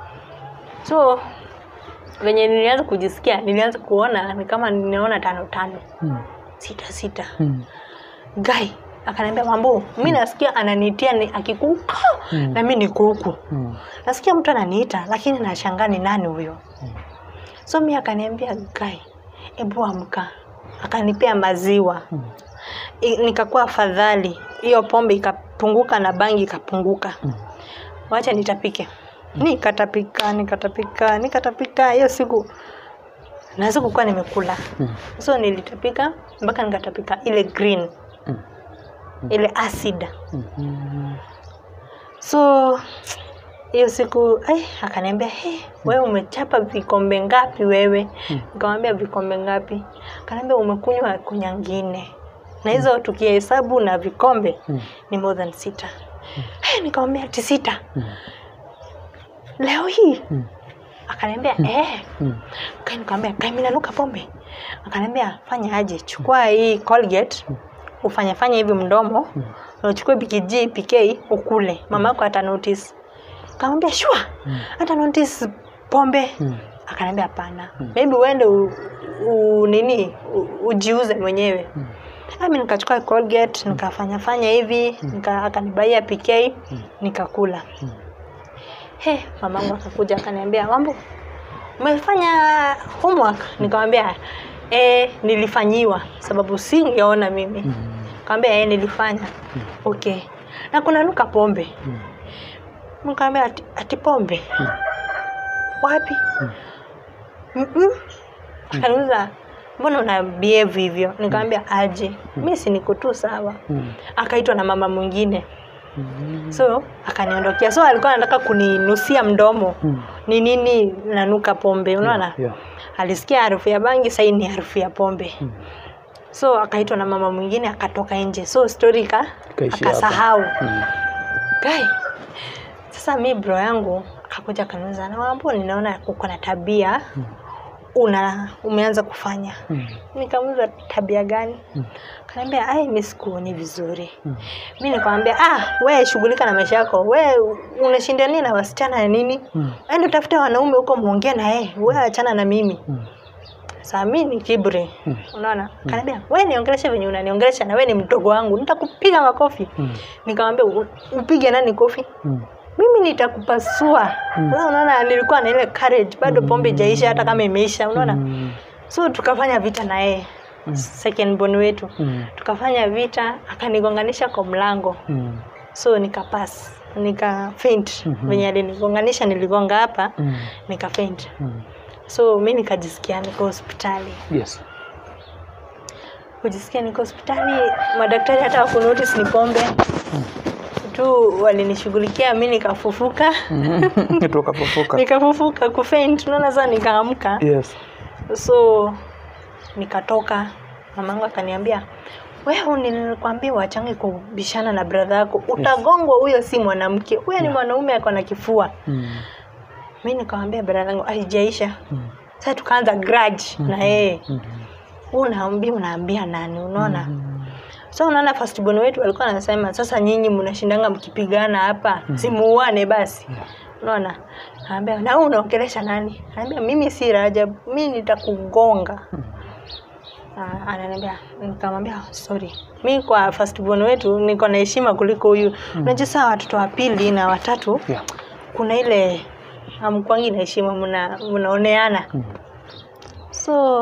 so venye nilianza kujisikia nilianza kuona ni kama ninaona tano tano Mm. sita sita Mm. guy akaniambia mambo mi nasikia ananiitia ni akikuka Mm. na mi niko huku Mm. nasikia mtu ananiita lakini nashangaa ni nani huyo so mi akaniambia guy ebu amka akanipea maziwa Mm. I- nikakuwa afadhali hiyo pombe ikapunguka na bangi ikapunguka Mm. wacha nitapike nikatapika nikatapika nikatapika hiyo siku na sikukuwa nimekula Mm. so nilitapika mpaka nikatapika ile green Mm. ile acid Mhm. so hiyo siku ai, akaniambia hey, wewe umechapa vikombe ngapi wewe Mm. nikamwambia vikombe ngapi akaniambia umekunywa kunyangine na hizo tukihesabu na vikombe Mm. ni more than sita hey, nikamwambia ati sita Mm. leo hii Mm. akaniambia eh Mm. Kai nikamwambia kai mimi nanuka pombe. Akaniambia fanya aje, chukua hii Colgate ufanye fanye hivi mdomo na uchukue BKG PK ukule. Mama yako ata notice. Akamwambia sure. Hata notice pombe. Mm. Akaniambia hapana. Maybe uende u, u, nini u, ujiuze mwenyewe. Mm. Mimi nikachukua Colgate nikafanya fanya hivi nika, akanibaia PK nikakula. Mm. He, mamangu akakuja akaniambia mambo umefanya homework nikamwambia eh, nilifanyiwa sababu singeona mimi Mm. kaambia eh, nilifanya okay na kuna nuka pombe Mm. nikamwambia ati, ati pombe Mm. wapi Mm. Mm-mm. akaniuza mbona una behave hivyo nikamwambia aje mi si niko tu sawa Mm. akaitwa na mama mwingine Mm. so akaniondokea so alikuwa anataka kuninusia mdomo Mm. ni nini nanuka pombe unaona Yeah. alisikia harufu ya bangi sahii ni harufu ya pombe Mm. so akaitwa na mama mwingine akatoka nje so story ka Ikaishia hapo. akasahau Mm. Guy, sasa mi bro yangu akakuja kaniuza na mambo ninaona uko na tabia Mm. una umeanza kufanya Mm. nikamuza tabia gani Mm. kaniambia ai mi sikuoni vizuri Mm. mi nikamwambia ah we shughulika na maisha yako we unashinda nini na wasichana ya nini Mm. ende utafute wanaume huko muongee na yeye we achana na mimi Mm. saa mi ni kibri Mm. unaona kaniambia we niongeleshe venye unaniongelesha na we ni mdogo wangu nitakupiga makofi Mm. nikamwambia "U- upige nani kofi Mm. mimi nitakupasua Mm. Sasa unaona nilikuwa na ile courage bado pombe ijaisha hata kama imeisha unaona Mm. so tukafanya vita na yeye Mm. second born wetu Mm. tukafanya vita akanigonganisha kwa mlango Mm. so nikapas nika faint Mhm. venye alinigonganisha niligonga hapa Mm. nika faint Mm. so mi nikajisikia niko hospitali Yes. kujisikia niko hospitali madaktari hata wakunotice ni pombe tu walinishughulikia mi nikafufuka Mhm. Tukafufuka. nikafufuka kufaint unaona saa nikaamka Yes. so nikatoka mamangu akaniambia wewe nilikwambia wachange kubishana na bradha yako utagongwa huyo si mwanamke huyo ni mwanaume ako na kifua Mm. mi nikamwambia bradha yangu aijaisha Mm. sasa tukaanza grudge na yeye Mhm. unaambia unaambia nani unaona Mm. so unaona firstborn wetu alikuwa anasema sasa nyinyi mnashindanga mkipigana hapa simuuane basi Yeah. unaona naambia na wewe unaongelesha nani naambia mimi si Rajab mi nitakugonga Ah, ananiambia nikamwambia sorry mi kwa firstborn wetu niko na heshima kuliko huyu unajua saa watoto wa pili na watatu Yeah. kuna ile amkwangi na heshima mna mnaoneana Mm. so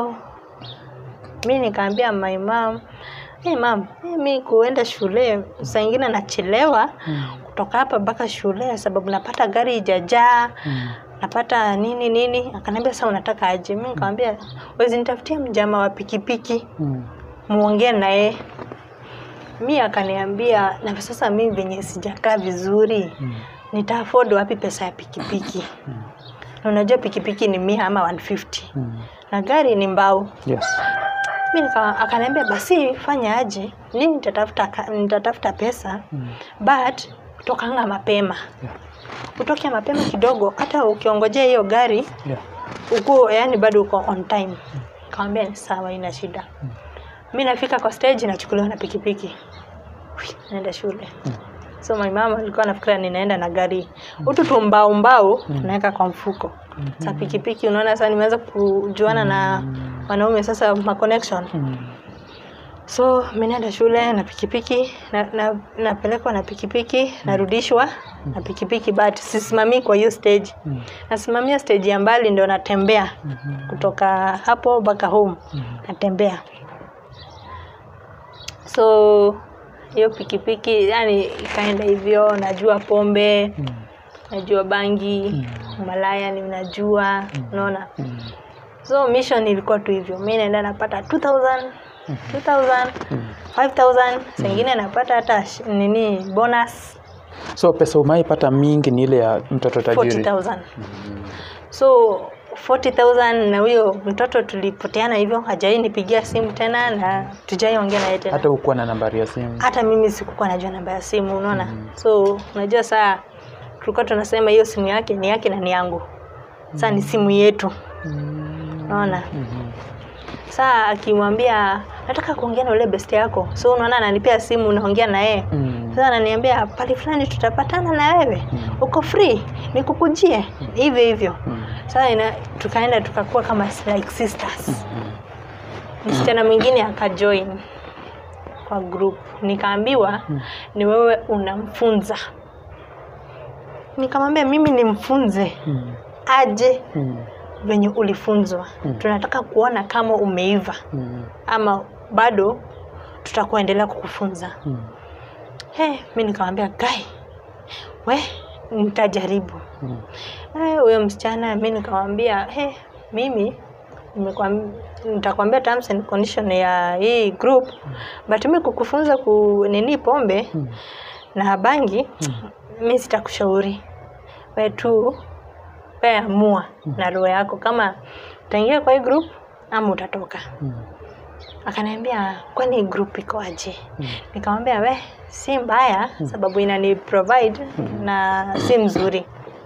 mi nikaambia my mom hey mam mi kuenda shule saa ingine nachelewa Mm. kutoka hapa mpaka shule sababu napata gari ijajaa Mm. napata nini nini akaniambia sasa unataka aje mi nikamwambia wezi nitafutia mjama wa pikipiki Mm. muongee naye mi akaniambia na sasa mi venye sijakaa vizuri Mm. nita afford wapi pesa ya pikipiki Mm. na unajua pikipiki ni mia ama 150 Mm. na gari ni mbao Yes. mi nika- akaniambia basi fanya aje nini nitatafuta ka- nitatafuta pesa Mm. but kutokanga mapema Yeah. utoke mapema kidogo hata ukiongojea hiyo gari Yeah. uko yani bado uko on time kawambia ni sawa ina shida mi nafika kwa stage nachukuliwa na pikipiki Hui, naenda shule so my mama alikuwa anafikiria ninaenda na gari utu tumbao mbao tunaweka kwa mfuko sa pikipiki unaona sasa nimeanza kujuana na wanaume sasa ma connection Mm. so mi naenda shule na pikipiki na, na, napelekwa na pikipiki narudishwa na pikipiki but sisimamii kwa hiyo stage Mm. nasimamia stage ya mbali ndo natembea Mhm. kutoka hapo mpaka home Mhm. natembea so hiyo pikipiki yani ikaenda hivyo najua pombe Mm. najua bangi malaya ni najua unaona Mm. so mission ilikuwa tu hivyo mi naenda napata 2000 2000 Mm. 5000 sengine napata hata sh- nini bonus so pesa umaipata mingi ni ile ya mtoto tajiri 40000 so 40000 na huyo mtoto tulipoteana hivyo hajai nipigia simu tena na tujaiongea naye tena hata ukuwa na nambari ya simu hata mimi sikukuwa najua namba ya simu unaona so unajua saa tulikuwa tunasema hiyo simu yake ni yake na ni yangu saa ni simu yetu unaona Mhm. saa akimwambia nataka kuongea na ule best yako so unaona ananipea simu unaongea na yeye Mm. sasa ananiambia pale fulani tutapatana na wewe uko free nikukujie hivyo hivyo Mm. sasa ina, tukaenda tukakuwa kama like sisters msichana mwingine akajoin kwa group nikaambiwa ni wewe unamfunza nikamwambia mimi nimfunze Mm. aje Mm. venye ulifunzwa tunataka kuona kama umeiva Mm. ama bado tutakuendelea kukufunza Mm. hey, mi nikamwambia gai we nitajaribu Mm. Eh, huyo msichana mi nikamwambia hey, mimi nimekwam- nitakwambia terms and condition ya hii group but mi kukufunza ku nini pombe Mm. na bangi mi sitakushauri we tu we amua na roho yako kama utaingia kwa hii group ama utatoka Mm. akaniambia kwani group iko aje nikamwambia we si mbaya sababu inani provide na si mzuri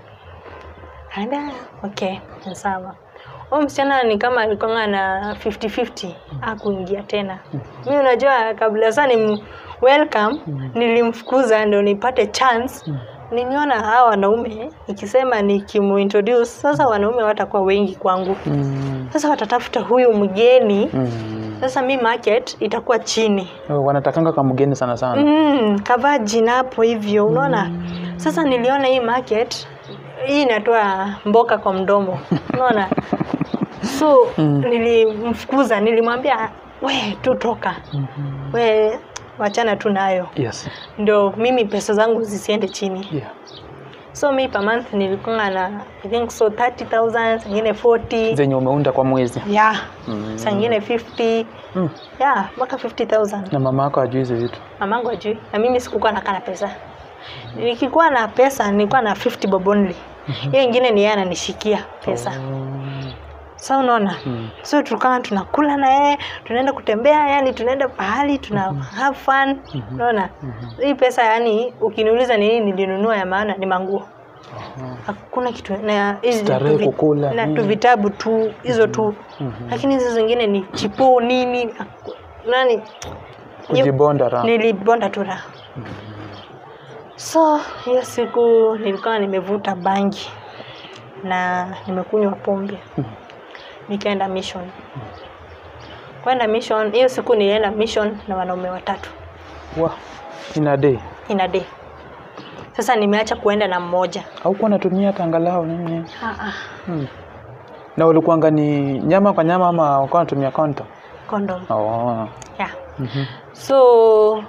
akaniambia okay ni sawa huyu msichana ni kama alikuwa na 50-50 akuingia tena mi unajua kabla saa ni welcome nilimfukuza ndo nipate chance niliona hawa wanaume ikisema nikimuintroduce sasa wanaume watakuwa wengi kwangu Mm. sasa watatafuta huyu mgeni Mm. sasa mi market itakuwa chini Oh, wanatakanga kwa mgeni sana sana mm, kavaa jina hapo hivyo unaona sasa niliona hii market hii inatoa mboka kwa mdomo unaona so nilimfukuza nilimwambia we tu toka Mhm. we wachana tu nayo yes ndo mimi pesa zangu zisiende chini yeah. so mi per month nilikuwa na i think so 30000 sangine 40 zenye umeunda kwa mwezi yeah Mm. sangine 50 Mm. yeah mpaka 50000 na mama yako ajui hizi vitu mamangu ajui na mimi sikukuwa nakaa na pesa nikikuwa na pesa nilikuwa na 50 bob only hiyo ingine ni yeye ananishikia pesa Mm. sa unaona Mm. so tukawa tunakula na yeye tunaenda kutembea yani tunaenda pahali tuna have fun unaona hii pesa yani ukiniuliza nini nilinunua ya maana ni manguo Aha. hakuna kitu na hizi Starehe, tu vi- kukula, na mm. tu vitabu tu hizo tu Mhm. lakini hizo zingine ni chipo nini haku- nani kujibonda raha nilibonda tu raha so hiyo siku nilikuwa nimevuta bangi na nimekunywa pombe nikaenda mission kwenda mission hiyo siku nilienda mission na wanaume watatu wa ina day in a day sasa nimeacha kuenda na mmoja haukuwa natumia hata angalau nini ah, ah, hmm. na ulikuanga ni nyama kwa nyama ama ulikuwa natumia konto condom oh. yeah. Mhm. so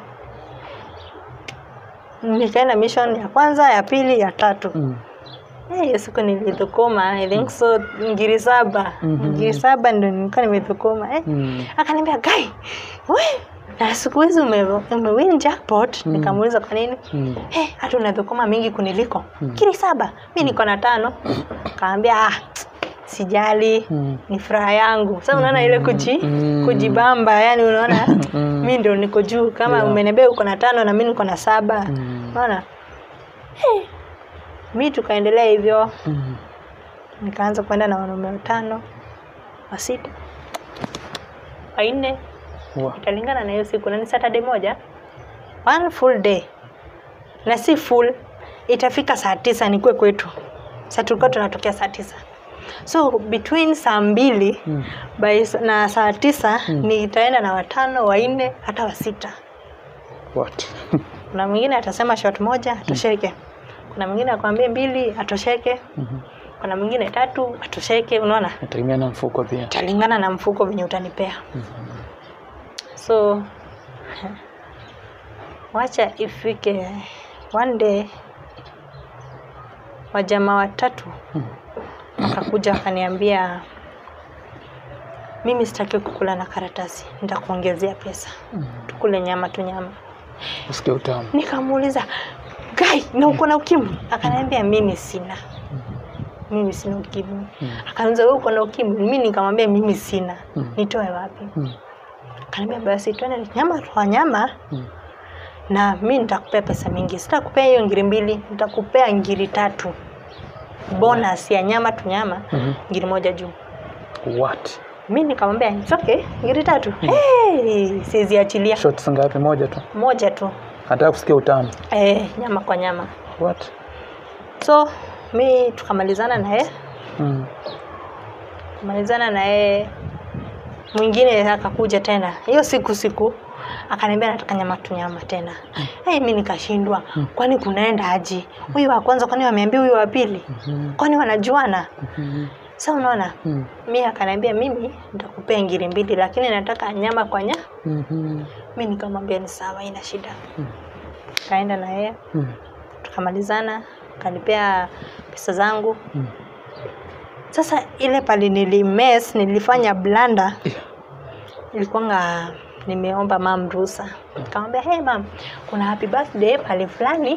nikaenda mission ya kwanza ya pili ya tatu Mm. Eh, hiyo siku nilidhukuma i think so ngiri saba Mhm. ngiri saba ndo nilikuwa nimedhukuma eh. Mm. akaniambia gai we na siku hizi ume- umewin jackpot nikamuuliza kwa nini Mm. hey, hata unadhukuma mingi kuniliko ngiri saba mi niko na tano kaambia ah, sijali Mm. ni furaha yangu sa unaona ile kuji Mm. kujibamba yani unaona Mm. mi ndo niko juu kama Yeah. umeniambia uko na tano na mi niko na saba Mm. unaona hey, mi tukaendelea hivyo Mm. nikaanza kwenda na wanaume watano wa sita wanne Wa. italingana na hiyo siku na ni saturday moja one full day na si full itafika saa tisa nikuwe kwetu sa tulikuwa tunatokea saa tisa so between saa mbili Mm. by, s- na saa tisa nitaenda na watano wanne hata wa sita What? kuna mwingine atasema shot moja atosheke kuna mwingine akwambie mbili atosheke Mhm. kuna mwingine tatu atosheke unaona Nategemea na mfuko pia. italingana na mfuko venye utanipea so wacha ifike one day wajamaa watatu wakakuja wakaniambia mimi sitaki kukula na karatasi nitakuongezea pesa tukule nyama tu nyama Usikie utamu. nikamuuliza gai na uko na ukimwi akaniambia mimi sina mimi sina ukimwi akaniuliza wewe uko na ukimwi mimi nikamwambia mimi sina Mm. nitoe wapi Mm. akaniambia basi twende nyama kwa nyama Mm. na mi nitakupea pesa mingi sitakupea hiyo ngiri mbili nitakupea ngiri tatu bonus ya nyama tu nyama Mhm. ngiri moja juu What? mi nikamwambia "It's okay ngiri tatu hey, siziachilia Shots ngapi? Moja tu. moja tu Nataka kusikia utamu. eh, nyama kwa nyama What? so mi tukamalizana naye Mm. kumalizana naye mwingine akakuja tena hiyo siku siku akaniambia nataka nyama tu nyama tena hey, mi nikashindwa kwani kunaenda aji huyu wa kwanza kwani wameambia huyu wa pili Mhm. kwani wanajuana Mhm. sa unaona Mm. mi akaniambia mimi nitakupea ngiri mbili lakini nataka nyama kwa nya Mhm. mi nikamwambia ni sawa ina shida Mm. kaenda na yeye Mm. tukamalizana kanipea pesa zangu Mm. sasa ile pali nilimes nilifanya blanda Yeah. ilikuwanga nimeomba mam ruhusa nikamwambia hey mam kuna happy birthday pale fulani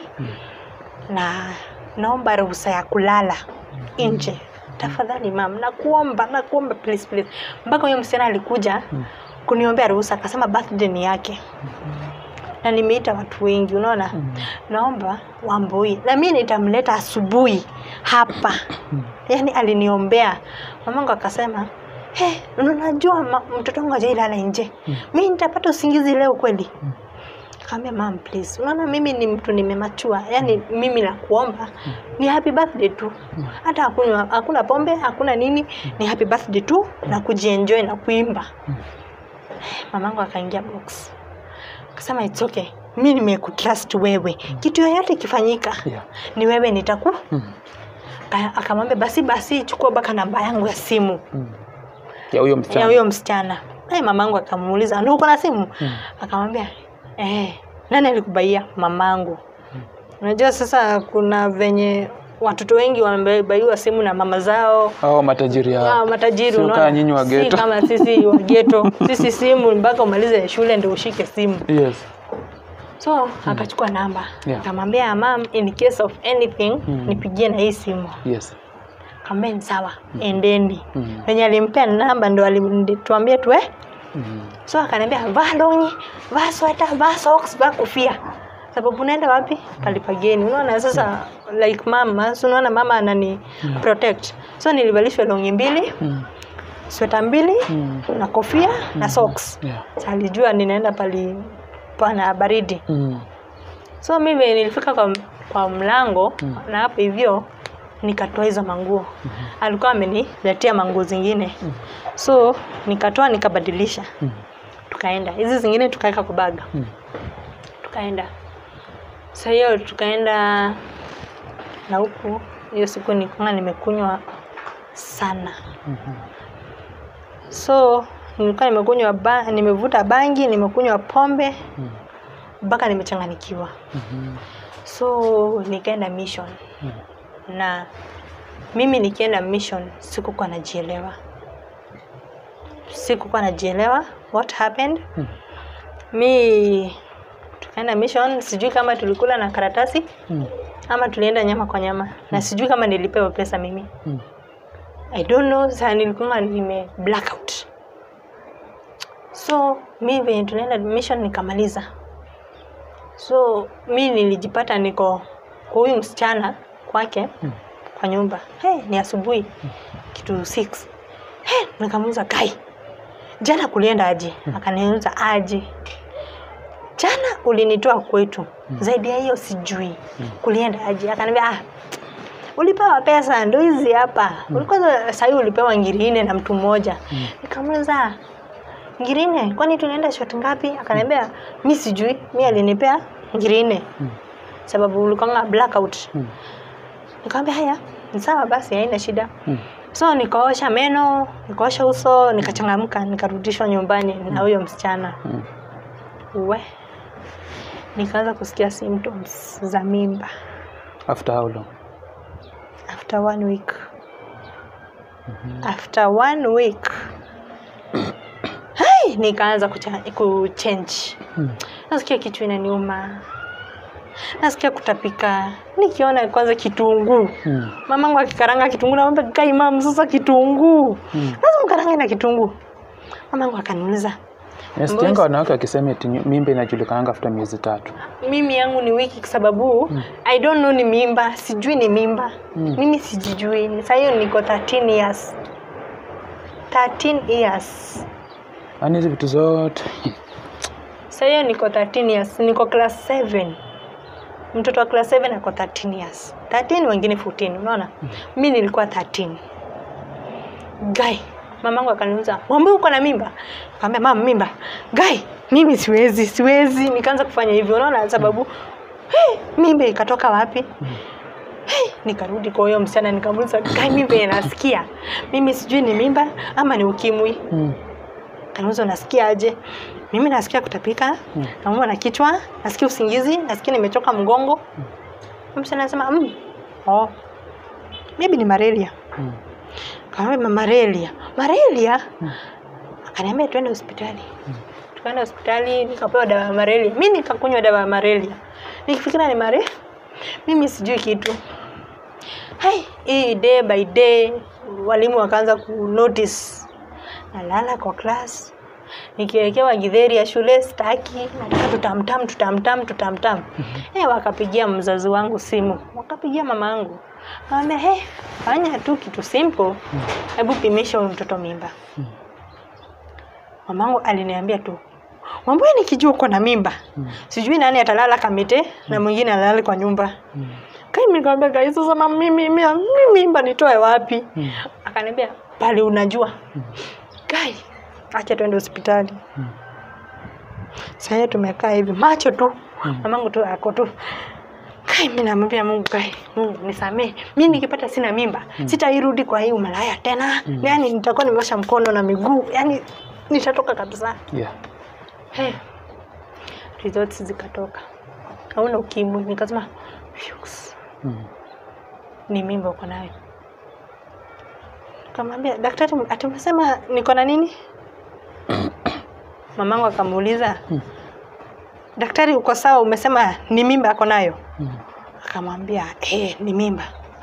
na naomba ruhusa ya kulala nje tafadhali mam nakuomba nakuomba please please mpaka huyo msichana alikuja kuniombea ruhusa akasema birthday ni yake na nimeita watu wengi unaona naomba wambui na mi nitamleta asubuhi hapa yaani aliniombea mamangu akasema hey, unajua ma- mtoto wangu ajailala nje mi nitapata usingizi leo kweli kaambia mam please unaona mimi ni mtu nimemachua yaani mimi nakuomba ni happy birthday tu hata hakuna, hakuna pombe hakuna nini ni happy birthday tu na kujienjoy na kuimba mamangu akaingia box akasema it's okay mi nimekutrust wewe kitu yoyote ikifanyika Yeah. ni wewe nitaku Mm. Aka- akamwambia basi basi chukua mpaka namba yangu ya simu Mm. Ya huyo ya msichana. huyo msichana hey, mamangu akamuuliza "Na uko na simu akamwambia eh, nani alikubaia mamangu unajua sasa kuna venye watoto wengi wamebaiwa simu na mama zao Hao matajiri Ah, hao. matajiri Sio unaona? kama nyinyi wa si ghetto. kama sisi wa geto sisi simu mpaka umalize shule ndio ushike simu Yes. so akachukua namba Yeah. akamwambia mam in case of anything Mm. nipigie na hii simu Yes. kaambia ni sawa endeni Mm. venye alimpea namba ndo alituambia tuwe Mm. so akaniambia vaa longi vaa sweta vaa socks vaa kofia sababu unaenda wapi palipageni unaona sasa like mama so unaona mama anani protect so nilivalishwa longi mbili Mm. sweta mbili Mm. na kofia na socks Yeah. Sa alijua ninaenda pali pana baridi Mm. so mimi nilifika kwa, kwa mlango na hapo hivyo nikatoa hizo manguo alikuwa ameniletea manguo zingine so nikatoa nikabadilisha Mm. tukaenda hizi zingine tukaweka kwa baga Mm. tukaenda sa hiyo tukaenda na huku hiyo siku nikuwa nimekunywa sana Mhm. so nilikuwa nimekunywa ba, nimevuta bangi nimekunywa pombe Mm. mpaka nimechanganikiwa Mhm. so nikaenda mission Mm. na mimi nikienda mission sikukuwa najielewa sikukuwa najielewa what happened Mm. mi tukaenda mission sijui kama tulikula na karatasi Mm. ama tulienda nyama kwa nyama na sijui kama nilipewa pesa mimi Mm. i don't know saa nilikuwa nime blackout so mi venye tunaenda mission nikamaliza so mi nilijipata niko kwa huyu msichana kwake Mm. kwa nyumba hey, ni asubuhi kitu 6 hey, nikamuuza kai jana kulienda aje akaniuza aje jana ulinitoa kwetu zaidi ya hiyo sijui kulienda aje akaniambia ah, ulipewa pesa ndo hizi hapa ulikuwa sahii ulipewa ngiri nne na mtu mmoja nikamuuliza ngiri nne kwani tunaenda shot ngapi akaniambia mi sijui mi alinipea ngiri nne sababu ulikwanga blackout Mm. nikamwambia haya ni sawa basi haina shida Mm. so nikaosha meno nikaosha uso nikachangamka nikarudishwa nyumbani na huyo msichana Mm. we nikaanza kusikia symptoms za mimba After how long? after one week after one week hai nikaanza kucha- kuchange Mm. nasikia kichwa inaniuma nasikia kutapika nikiona kwanza kitunguu Mm. mamangu akikaranga kitunguu namwambia kai mam sasa kitunguu Mm. lazima karange na kitunguu mamangu akaniuliza Nasikianga wanawake wakisema eti nyu- mimba inajulikananga after miezi tatu. mimi yangu ni wiki kwa sababu i don't know ni mimba sijui ni mimba Mm. mimi sijijui saa hiyo niko 13 years 13 years Yaani hizi vitu zote saa hiyo niko 13 years niko class 7 mtoto wa class 7 ako 13 years 13 wengine 14 unaona mi nilikuwa 13 guy mamangu akaniuliza mwambie uko na mimba kaambia mama mimba guy mimi siwezi siwezi nikaanza kufanya hivyo unaona sababu hey, mimba ikatoka wapi hey, nikarudi kwa huyo msichana nikamuuliza guy mimba inasikia mimi sijui ni mimba ama ni ukimwi mm. Kaniuliza unasikia aje? Mimi nasikia kutapika, Mm. naumwa na kichwa, nasikia usingizi, nasikia nimechoka mgongo. Mm. Msichana anasema mm, oh, maybe ni malaria. Mm. Kaambia malaria, malaria? Akaniambia twende hospitali. Tukaenda hospitali, nikapewa dawa ya malaria. Mimi nikakunywa dawa ya malaria. Nikifikira ni malaria, mimi sijui kitu. Hai, hii day by day walimu wakaanza ku notice nalala kwa class nikiwekewa githeri ya shule staki nataka tutamtam tutamtam tutamtam eh wakapigia mzazi wangu simu wakapigia mama yangu kaambia hey, fanya tu kitu simple hebu pimisha huyu mtoto mimba mamangu aliniambia tu mwambie nikijua uko na mimba sijui nani atalala kamite na mwingine alale kwa nyumba Mm. kai nikamwambia kai sasa mama mimi mimi mimi mimba nitoe wapi Mm. akaniambia pale unajua kai acha tuende hospitali Mm. sasa tumekaa hivi macho tu Mm. mamangu tu ako tu kai mimi namwambia Mungu kai Mungu nisamee mimi nikipata sina mimba sitairudi kwa hii umalaya tena Mm. yani nitakuwa nimeosha mkono na miguu yani nitatoka kabisa Yeah. hey. results zikatoka hauna ukimwi nikasema "Phews, Mm. ni mimba uko nayo kamwambia daktari atumesema niko na nini mamangu akamuuliza Mm. daktari uko sawa umesema ni mimba ako nayo Mm. akamwambia eh, ni mimba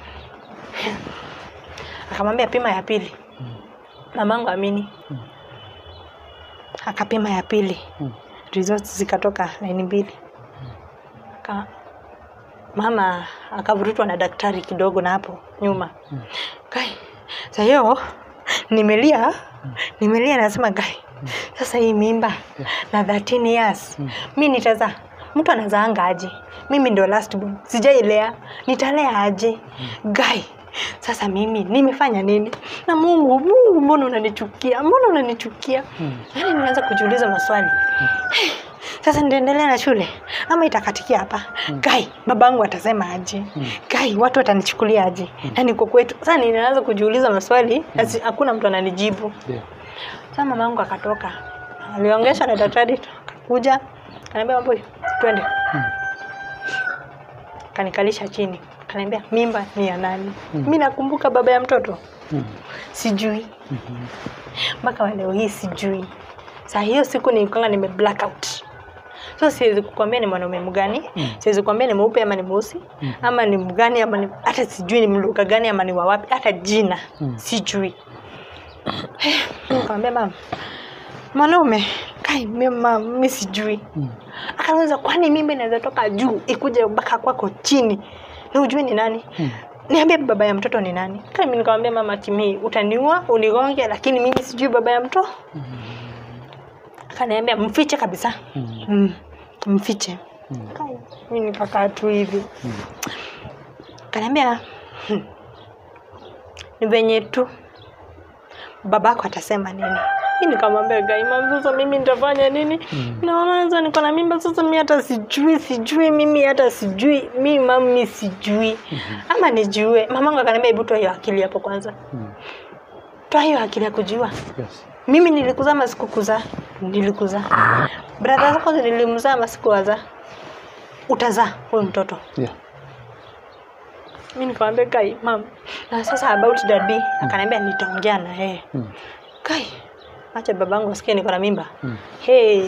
akamwambia pima ya pili mamangu amini Mm. akapima ya pili Mm. results zikatoka laini mbili Aka, mama akavurutwa na daktari kidogo na hapo nyuma Mm. kai sa hiyo nimelia nimelia nasema kai sasa hii mimba na 13 years Mm. mi nitaza mtu anazaanga aje mimi ndio last born sijailea nitalea aje gai sasa mimi nimefanya nini na mungu mungu mbona unanichukia mbona unanichukia Mm. yaani nianza kujiuliza maswali sasa nitaendelea na shule ama itakatikia hapa gai babangu atasema aje Mm. gai watu watanichukulia aje na niko kwetu sasa ninaanza kujiuliza maswali na si- hakuna mtu ananijibu Yeah. sasa mamangu akatoka aliongeshwa na daktari akakuja kaniambia mambo twende Mm. kanikalisha chini kaniambia mimba ni ya nani Mm. mi nakumbuka baba ya mtoto Mm. sijui Mhm. mpaka wa leo hii sijui saa hiyo siku nilikuwa nime blackout so siwezi kukwambia ni mwanaume mgani Mm. siwezi siwezi kukwambia ni mweupe ama ni mweusi Mm. ama ni mgani ama ni hata sijui ni mluka gani ama ni wawapi hata jina Mm. sijui nikamwambia mama mwanaume kai mima mi sijui Mm. akaniuliza kwani mimba inaweza toka juu ikuje mpaka kwako chini na ujui ni nani Mm. niambie baba ya mtoto ni nani kami nikamwambia mama kimi utaniua unigonge lakini mimi sijui baba ya mtoto akaniambia mfiche kabisa Mm. mm. mfiche Kai, mi nikakaa tu hivi kaniambia "Hmm, ni venye tu babako atasema nini mi nikamwambia gaimam sasa mimi nitafanya nini naona sasa niko na mimba sasa mi hata sijui sijui mimi hata sijui mi mami sijui ama nijue mamangu akaniambia hebu toa hiyo akili hapo kwanza toa hiyo akili ya kujua Yes. mimi nilikuzaa ama sikukuzaa nilikuzaa bradha zako nilimzaa ama sikuwazaa utazaa huyu mtoto Yeah. mi nikamwambia kai mam na sasa about dadi akaniambia nitaongea na yeye Mm. kai acha babangu asikie niko na mimba Mm. hey.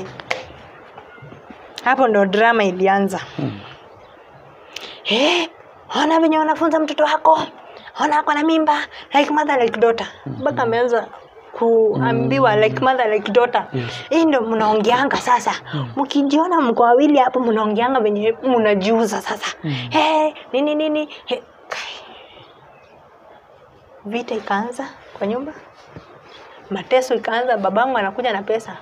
hapo ndo drama ilianza Mm. hey, ona venye wanafunza mtoto wako ona ako na mimba like mother like daughter mpaka ameanza kuambiwa like mother like daughter Yes. hii ndo mnaongeanga sasa mkijiona mko wawili hapo mnaongeanga venye mnajiuza sasa hey, nini nini hey. kai. vita ikaanza kwa nyumba mateso ikaanza babangu anakuja na pesa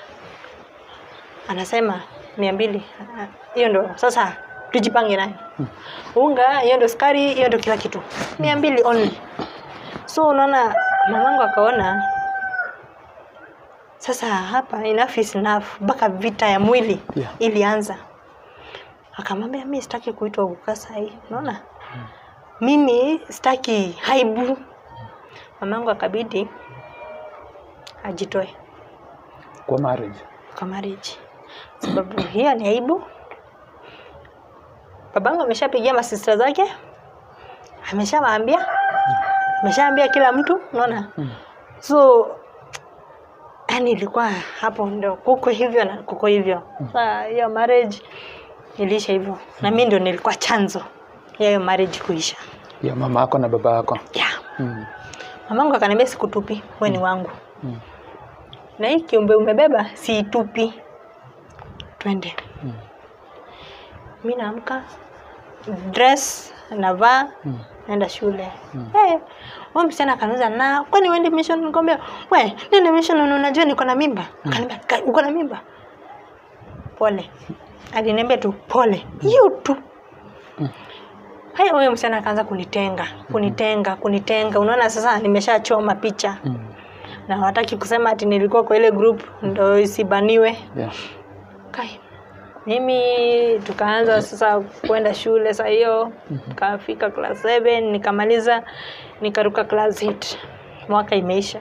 anasema mia mbili Ah, hiyo ndo sasa tujipange nayo unga hiyo ndo sukari hiyo ndo kila kitu mia mbili only so unaona mamangu akaona sasa hapa enough is enough mpaka vita ya mwili Yeah. ilianza akamwambia mi sitaki kuitwa ukasa hii unaona mimi sitaki haibu mamangu akabidi ajitoe Kwa marriage. kwa marriage sababu hiyo ni aibu babangu ameshapigia masista zake ameshawaambia ameshaambia kila mtu unaona so yani ilikuwa hapo ndo kuko hivyo na kuko hivyo saa hiyo marriage iliisha hivyo na mi ndo nilikuwa chanzo ya hiyo marriage kuisha Ya mama yako na baba yako. yeah. Mm. mamangu akaniambia sikutupi we ni wangu Mm. na hii kiumbe umebeba siitupi twende Mm. mi naamka dress navaa Mm. naenda shule mm. hey, huyo msichana akaniuza na kwani uende mission nikwambia we nende mission na unajua niko na mimba akaniambia "Ka- uko na mimba pole aliniambia tu pole hiyo tu haya huyo msichana akaanza kunitenga kunitenga kunitenga unaona sasa nimeshachoma picha Mm. na hawataki kusema ati nilikuwa kwa ile group ndo isibaniwe Yeah. kai mimi tukaanza sasa kwenda shule saa hiyo nikafika class 7 nikamaliza nikaruka class 8 mwaka imeisha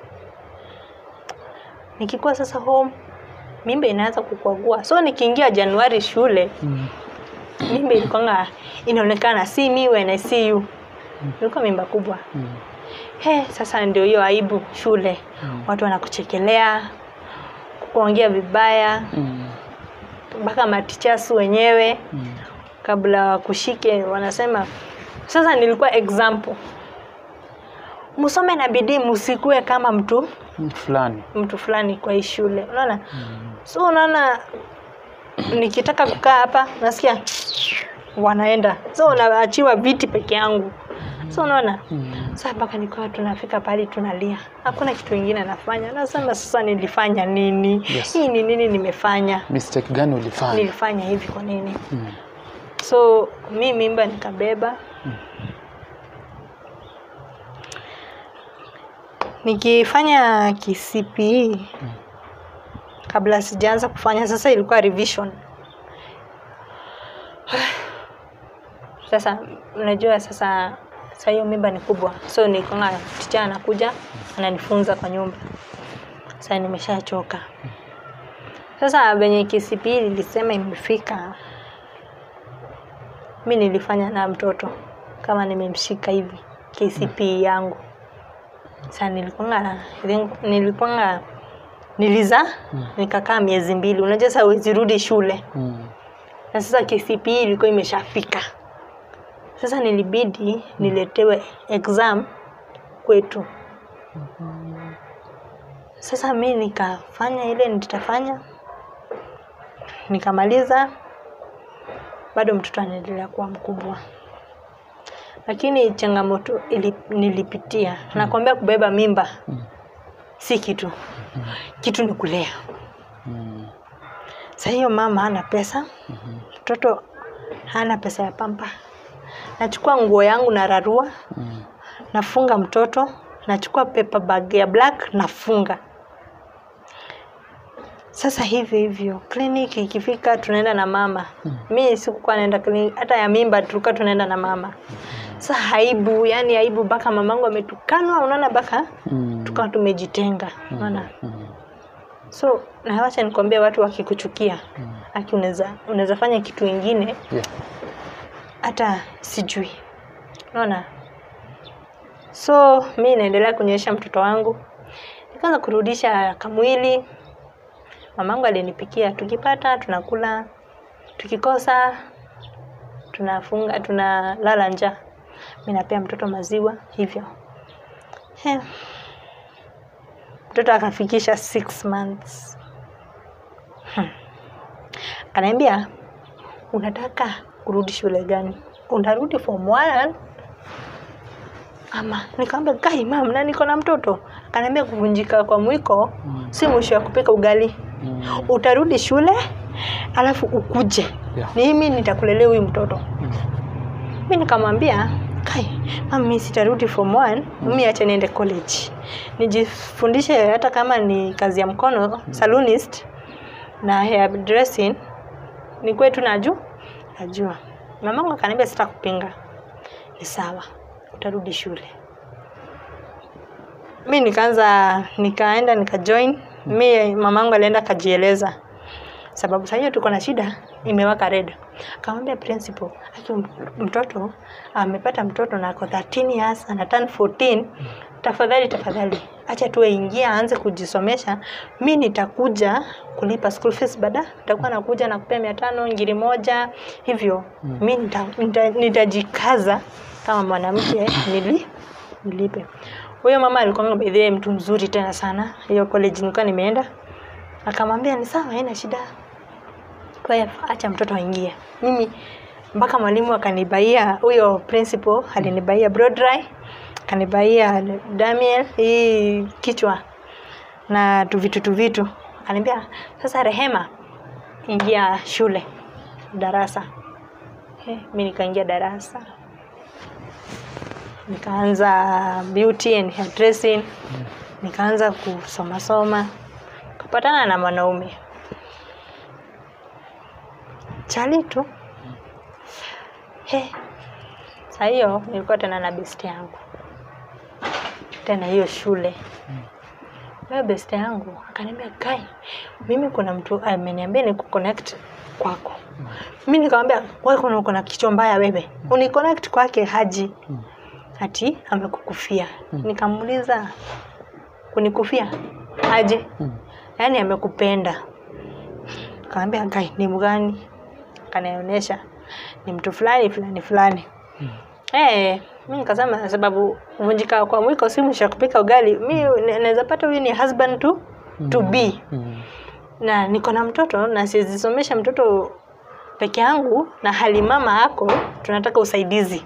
nikikuwa sasa home mimba inaanza kukwagua so nikiingia januari shule Mm. mimba ilikuwanga inaonekana si me when I see you ilikuwa mimba kubwa Mm. he sasa ndio hiyo aibu shule Mm. watu wanakuchekelea kuongea vibaya Mm. mpaka matichasu wenyewe Mm. kabla wakushike wanasema sasa nilikuwa example msome na bidii msikue kama mtu Mm. Fulani. mtu fulani kwa hii shule unaona so unaona nikitaka kukaa hapa nasikia wanaenda so unaachiwa viti peke yangu so unaona Mm. saa mpaka nikawa tunafika pahali tunalia hakuna kitu ingine nafanya nasema sasa nilifanya nini Yes. hii ni nini nimefanya Mistake gani ulifanya? nilifanya hivi kwa nini Mm. so mi mimba nikabeba nikifanya KCPE kabla sijaanza kufanya sasa ilikuwa revision sasa unajua sasa saa hiyo mimba ni kubwa so nikonga ticha anakuja ananifunza kwa nyumba sasa nimeshachoka sasa venye KCPE nilisema imefika mi nilifanya na mtoto kama nimemshika hivi KCPE yangu sasa nilikwanga nilikwanga niliza nikakaa miezi mbili unajua sasa huwezi rudi shule Mm. na sasa KCPE ilikuwa imeshafika sasa nilibidi niletewe exam kwetu sasa mi nikafanya ile nitafanya nikamaliza bado mtoto anaendelea kuwa mkubwa lakini changamoto ili, nilipitia nakwambia kubeba mimba si kitu kitu ni kulea Mm. Sa hiyo mama hana pesa, mtoto hana pesa ya pampa. Nachukua nguo yangu nararua, Mm. nafunga mtoto, nachukua paper bag ya black nafunga. Sasa hivyo hivyo kliniki ikifika tunaenda na mama. Mi sikukuwa naenda kliniki, hata ya mimba tulikuwa tunaenda na mama. Sasa aibu, yani aibu mpaka mamangu ametukanwa, unaona mpaka Mm. tukawa tumejitenga, unaona. Mm. So na wacha nikwambie, watu wakikuchukia, aki unaweza unaweza fanya kitu ingine Yeah. hata sijui, unaona. So mi naendelea kunyonyesha mtoto wangu, nikaanza kurudisha kamwili. Mamangu alinipikia, tukipata tunakula, tukikosa tunafunga, tunalala njaa. Mi napea mtoto maziwa hivyo. He. Mtoto akafikisha six months. Hmm. Akaniambia, unataka kurudi shule gani? Unarudi form one ama? Nikamwambia kai mam, na niko na mtoto. Akaniambia kuvunjika kwa mwiko si mwisho ya kupika ugali. Mm. Utarudi shule alafu ukuje, Yeah. mimi nitakulelea huyu mtoto. Mi nikamwambia kai mama, mi sitarudi form one, mi acha niende college nijifundishe, hata kama ni kazi ya mkono salonist na hair dressing, ni kwetu najua najua. Mamangu akaniambia sitakupinga, ni sawa, utarudi shule. Mi nikaanza nikaenda nikajoin. Mi mamangu alienda akajieleza sababu saa hiyo tuko na shida imewaka red. Akamwambia principal, aki mtoto amepata mtoto na ako 13 years ana turn 14, tafadhali tafadhali acha tu aingia aanze kujisomesha. Mi nitakuja kulipa school fees baada, nitakuwa nakuja na kupea mia tano ngiri moja hivyo. Mi nita, nita, nitajikaza kama mwanamke nili nilipe. Huyo mama alikuwa by the way mtu mzuri tena sana. Hiyo college nilikuwa nimeenda akamwambia ni sawa, haina shida, kwa hiyo acha mtoto aingie. Mimi mpaka mwalimu akanibaia, huyo principal alinibaia broad dry, akanibaia Damiel hii kichwa na tuvitu tuvitu, akaniambia sasa, Rehema, ingia shule darasa. He, mi nikaingia darasa nikaanza beauty and hair dressing, nikaanza kusoma soma, kapatana na mwanaume chali tu. He, saa hiyo nilikuwa tena na best yangu tena hiyo shule huyo best yangu akaniambia kai, mimi kuna mtu ameniambia ni kuconnect kwako. Mi nikamwambia wewe, kuna uko na kichwa mbaya wewe, uniconnect kwake Haji ati amekukufia. Nikamuuliza kunikufia aje? Yaani amekupenda. Kaambia kai ni mgani? Akanionyesha ni mtu fulani fulani fulani. Eh, mi nikasema sababu kuvunjika kwa mwiko si mwisho wa kupika ugali. Mi naweza pata huyu ni husband to to be Mm. na niko na mtoto na siwezisomesha mtoto peke yangu na hali mama ako tunataka usaidizi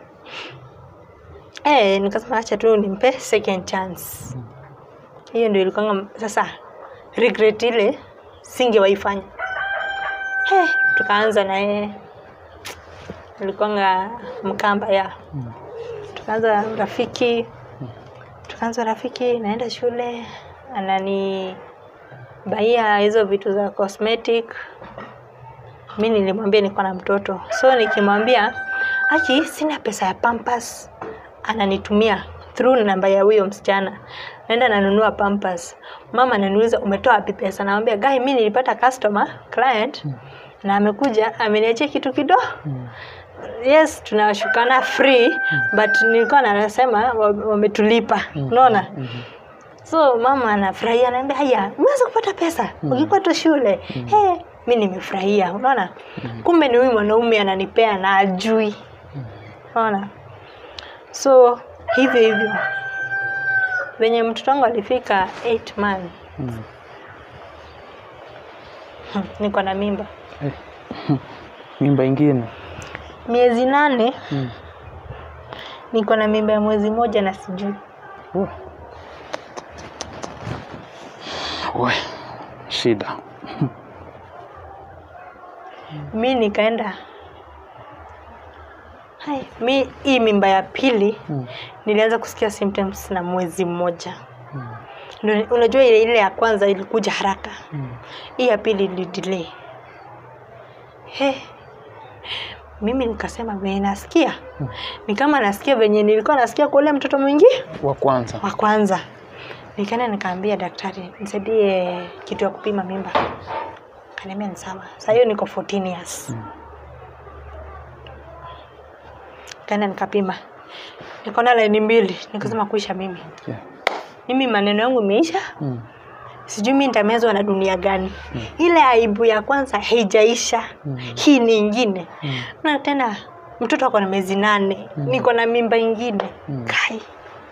eh nikasema acha tu nimpe second chance hiyo ndio ilikuwa sasa regret ile singewaifanya eh tukaanza na yeye alikuwanga mkamba ya Mm. tukaanza rafiki tukaanza rafiki naenda shule anani baia hizo vitu za cosmetic mi nilimwambia niko na mtoto so nikimwambia aki sina pesa ya pampas ananitumia through namba ya huyo msichana naenda nanunua pampas mama ananiuliza umetoa wapi pesa namwambia gai mi nilipata customer client na amekuja ameniachia kitu kidogo Mm. yes tunashukana free but nilikuwa nasema wa- wametulipa unaona so mama anafurahia anaambia haya umeweza kupata pesa ukikuwa tu shule hey, mi nimefurahia unaona kumbe ni huyu mwanaume ananipea na ajui unaona so hivyo hivyo venye mtoto wangu alifika 8 month Mm. niko na mimba Eh. mimba ingine miezi nane Mm. niko na mimba ya mwezi moja na sijui Oh. We, shida mi nikaenda hai mi hii mimba ya pili Mm. nilianza kusikia symptoms na mwezi mmoja Mm. Ndio, unajua ile ile ya kwanza ilikuja haraka Mm. hii ya pili ili delay he mimi nikasema venye nasikia Mm. ni kama nasikia venye nilikuwa nasikia kwa ule mtoto mwingi Wa kwanza. wa kwanza nikaenda nikaambia daktari nisaidie kitu ya kupima mimba kaniambia ni sawa saa hiyo niko 14 years Mm. kaenda nikapima nikaona laini mbili nikasema kuisha mimi Yeah. mimi maneno yangu imeisha Mm. sijui mi nitamezwa na dunia gani ile aibu ya kwanza haijaisha Mm. hii ni ingine Mm. na tena mtoto ako na miezi nane niko na mimba ingine Mm. kai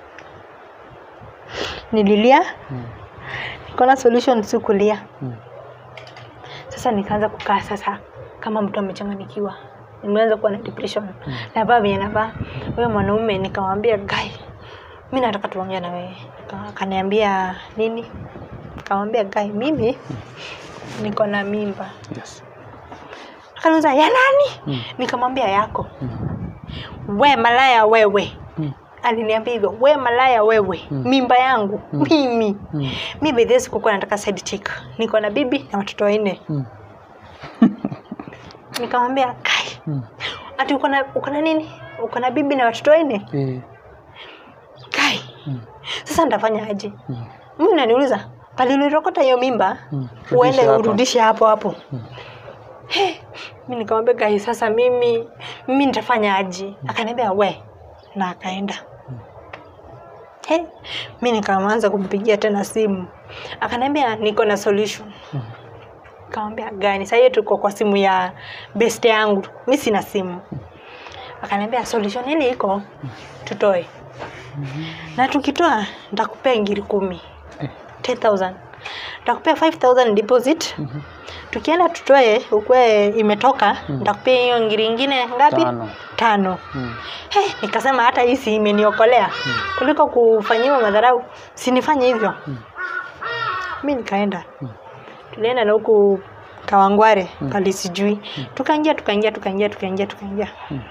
nililia Mm. nikaona solution si kulia Mm. sasa nikaanza kukaa sasa kama mtu amechanganikiwa nimeanza kuwa na depression navaa venye navaa huyo mwanaume nikamwambia gai mi nataka tuongea na wewe Aka- akaniambia nini nikamwambia gai mimi niko na mimba Yes. akaniuza ya nani Mm. nikamwambia yako Mm. we malaya wewe Mm. aliniambia hivyo we malaya wewe Mm. mimba yangu Mm. mimi Mm. mi bedhie sikukuwa nataka side chick niko na bibi na watoto wanne Mm. nikamwambia kai Mm. ati uko na uko na nini uko na bibi na watoto wanne Eh. kai Mm. sasa nitafanya aje Mm. mimi naniuliza palilirokota hiyo mimba Mm. uende Rudisha hapa. urudishe hapo hapo Mm. He, mi nikamwambia gai sasa mimi mimi nitafanya aje akaniambia we na akaenda He, mi nikaanza kumpigia tena simu akaniambia niko na solution Mm. nikamwambia gani sasa hiyo tuko kwa simu ya best yangu mi sina simu akaniambia solution ile iko tutoe na tukitoa nitakupea ngiri kumi Eh. 10000 nitakupea 5000 deposit Mhm. tukienda tutoe ukwe imetoka nitakupea hiyo ngiri ingine ngapi Tano. tano Mm. He, nikasema hata hii si imeniokolea kuliko kufanyiwa madharau sinifanye hivyo Mm. mi nikaenda Mm. tulienda na huku kawangware pali sijui tukaingia tukaingia tukaingia tukaingia tukaingia Mm.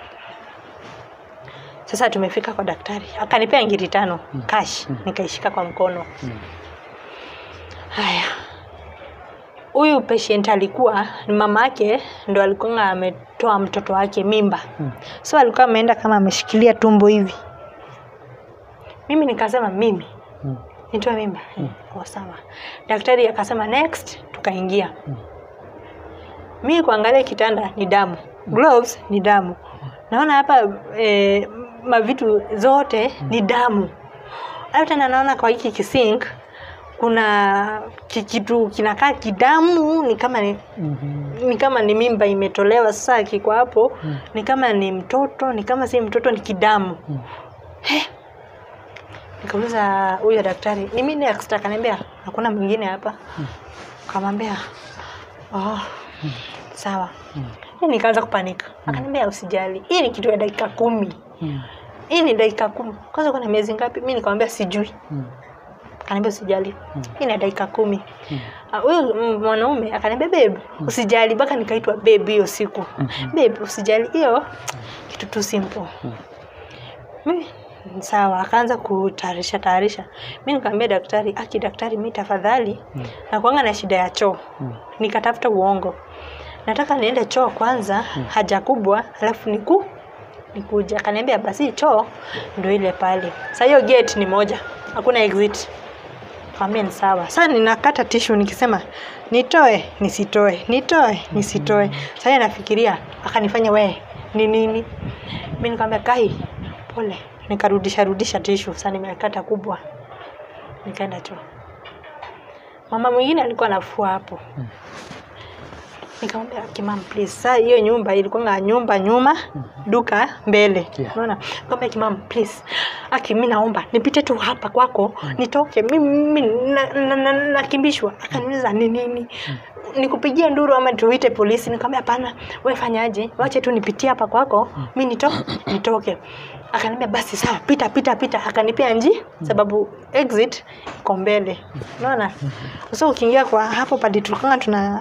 sasa tumefika kwa daktari akanipea ngiri tano cash Mm. nikaishika kwa mkono Mm. haya huyu patient alikuwa ni mama yake ndo alikuwa ametoa mtoto wake mimba Mm. so alikuwa ameenda kama ameshikilia tumbo hivi mimi nikasema mimi Mm. nitoe mimba mm. oh, sawa daktari akasema next tukaingia Mm. mi kuangalia kitanda ni damu gloves ni damu naona hapa eh, mavitu zote ni damu alafu tena naona kwa hiki kisink kuna ki- kitu kinakaa kidamu ni kama ni, Mhm. ni kama ni mimba imetolewa sasa kiko hapo Mm. ni kama ni mtoto ni kama si mtoto ni kidamu Mm. nikauliza huyo daktari ni mimi next akaniambia hakuna mwingine hapa kamwambia oh, sawa Mm. Hii nikaanza kupanika akaniambia usijali hii ni kitu ya dakika kumi Mm. hii ni dakika kumi kwanza kuna miezi ngapi mi nikamwambia sijui Mm. akaniambia usijali Mm. hii ni dakika kumi Mm. Ah, huyu mm, mwanaume akaniambia babe usijali mpaka nikaitwa babe hiyo siku Mhm. babe usijali hiyo kitu tu simple Mm. mi sawa akaanza kutayarisha tayarisha mi nikamwambia daktari aki daktari mi tafadhali Mm. nakuanga na shida ya choo Mm. nikatafuta uongo nataka niende choo kwanza haja kubwa alafu niku nikuja akaniambia basi choo ndo ile pale sa hiyo gate ni moja hakuna exit kaambia ni sawa sasa ninakata tishu nikisema nitoe nisitoe nitoe nisitoe sasa nafikiria akanifanya wee ni nini mi nikamwambia kai pole nikarudisha rudisha tishu sasa nimekata kubwa nikaenda choo mama mwingine alikuwa anafua hapo Mm. nikamwambia kimam please saa hiyo nyumba ilikuwa nyumba nyuma duka mbele Yeah. unaona nikamwambia kimam please aki mi naomba nipite tu hapa kwako nitoke mimi nakimbishwa na, na, na, nakimbishwa. akaniuliza ni nini nikupigie nduru ama tuite polisi nikamwambia hapana we fanyaje wache tu nipitie hapa kwako mi nito, nitoke akaniambia basi sawa pita pita pita akanipea nji sababu exit iko mbele unaona so ukiingia kwa hapo padi tulikuwa tuna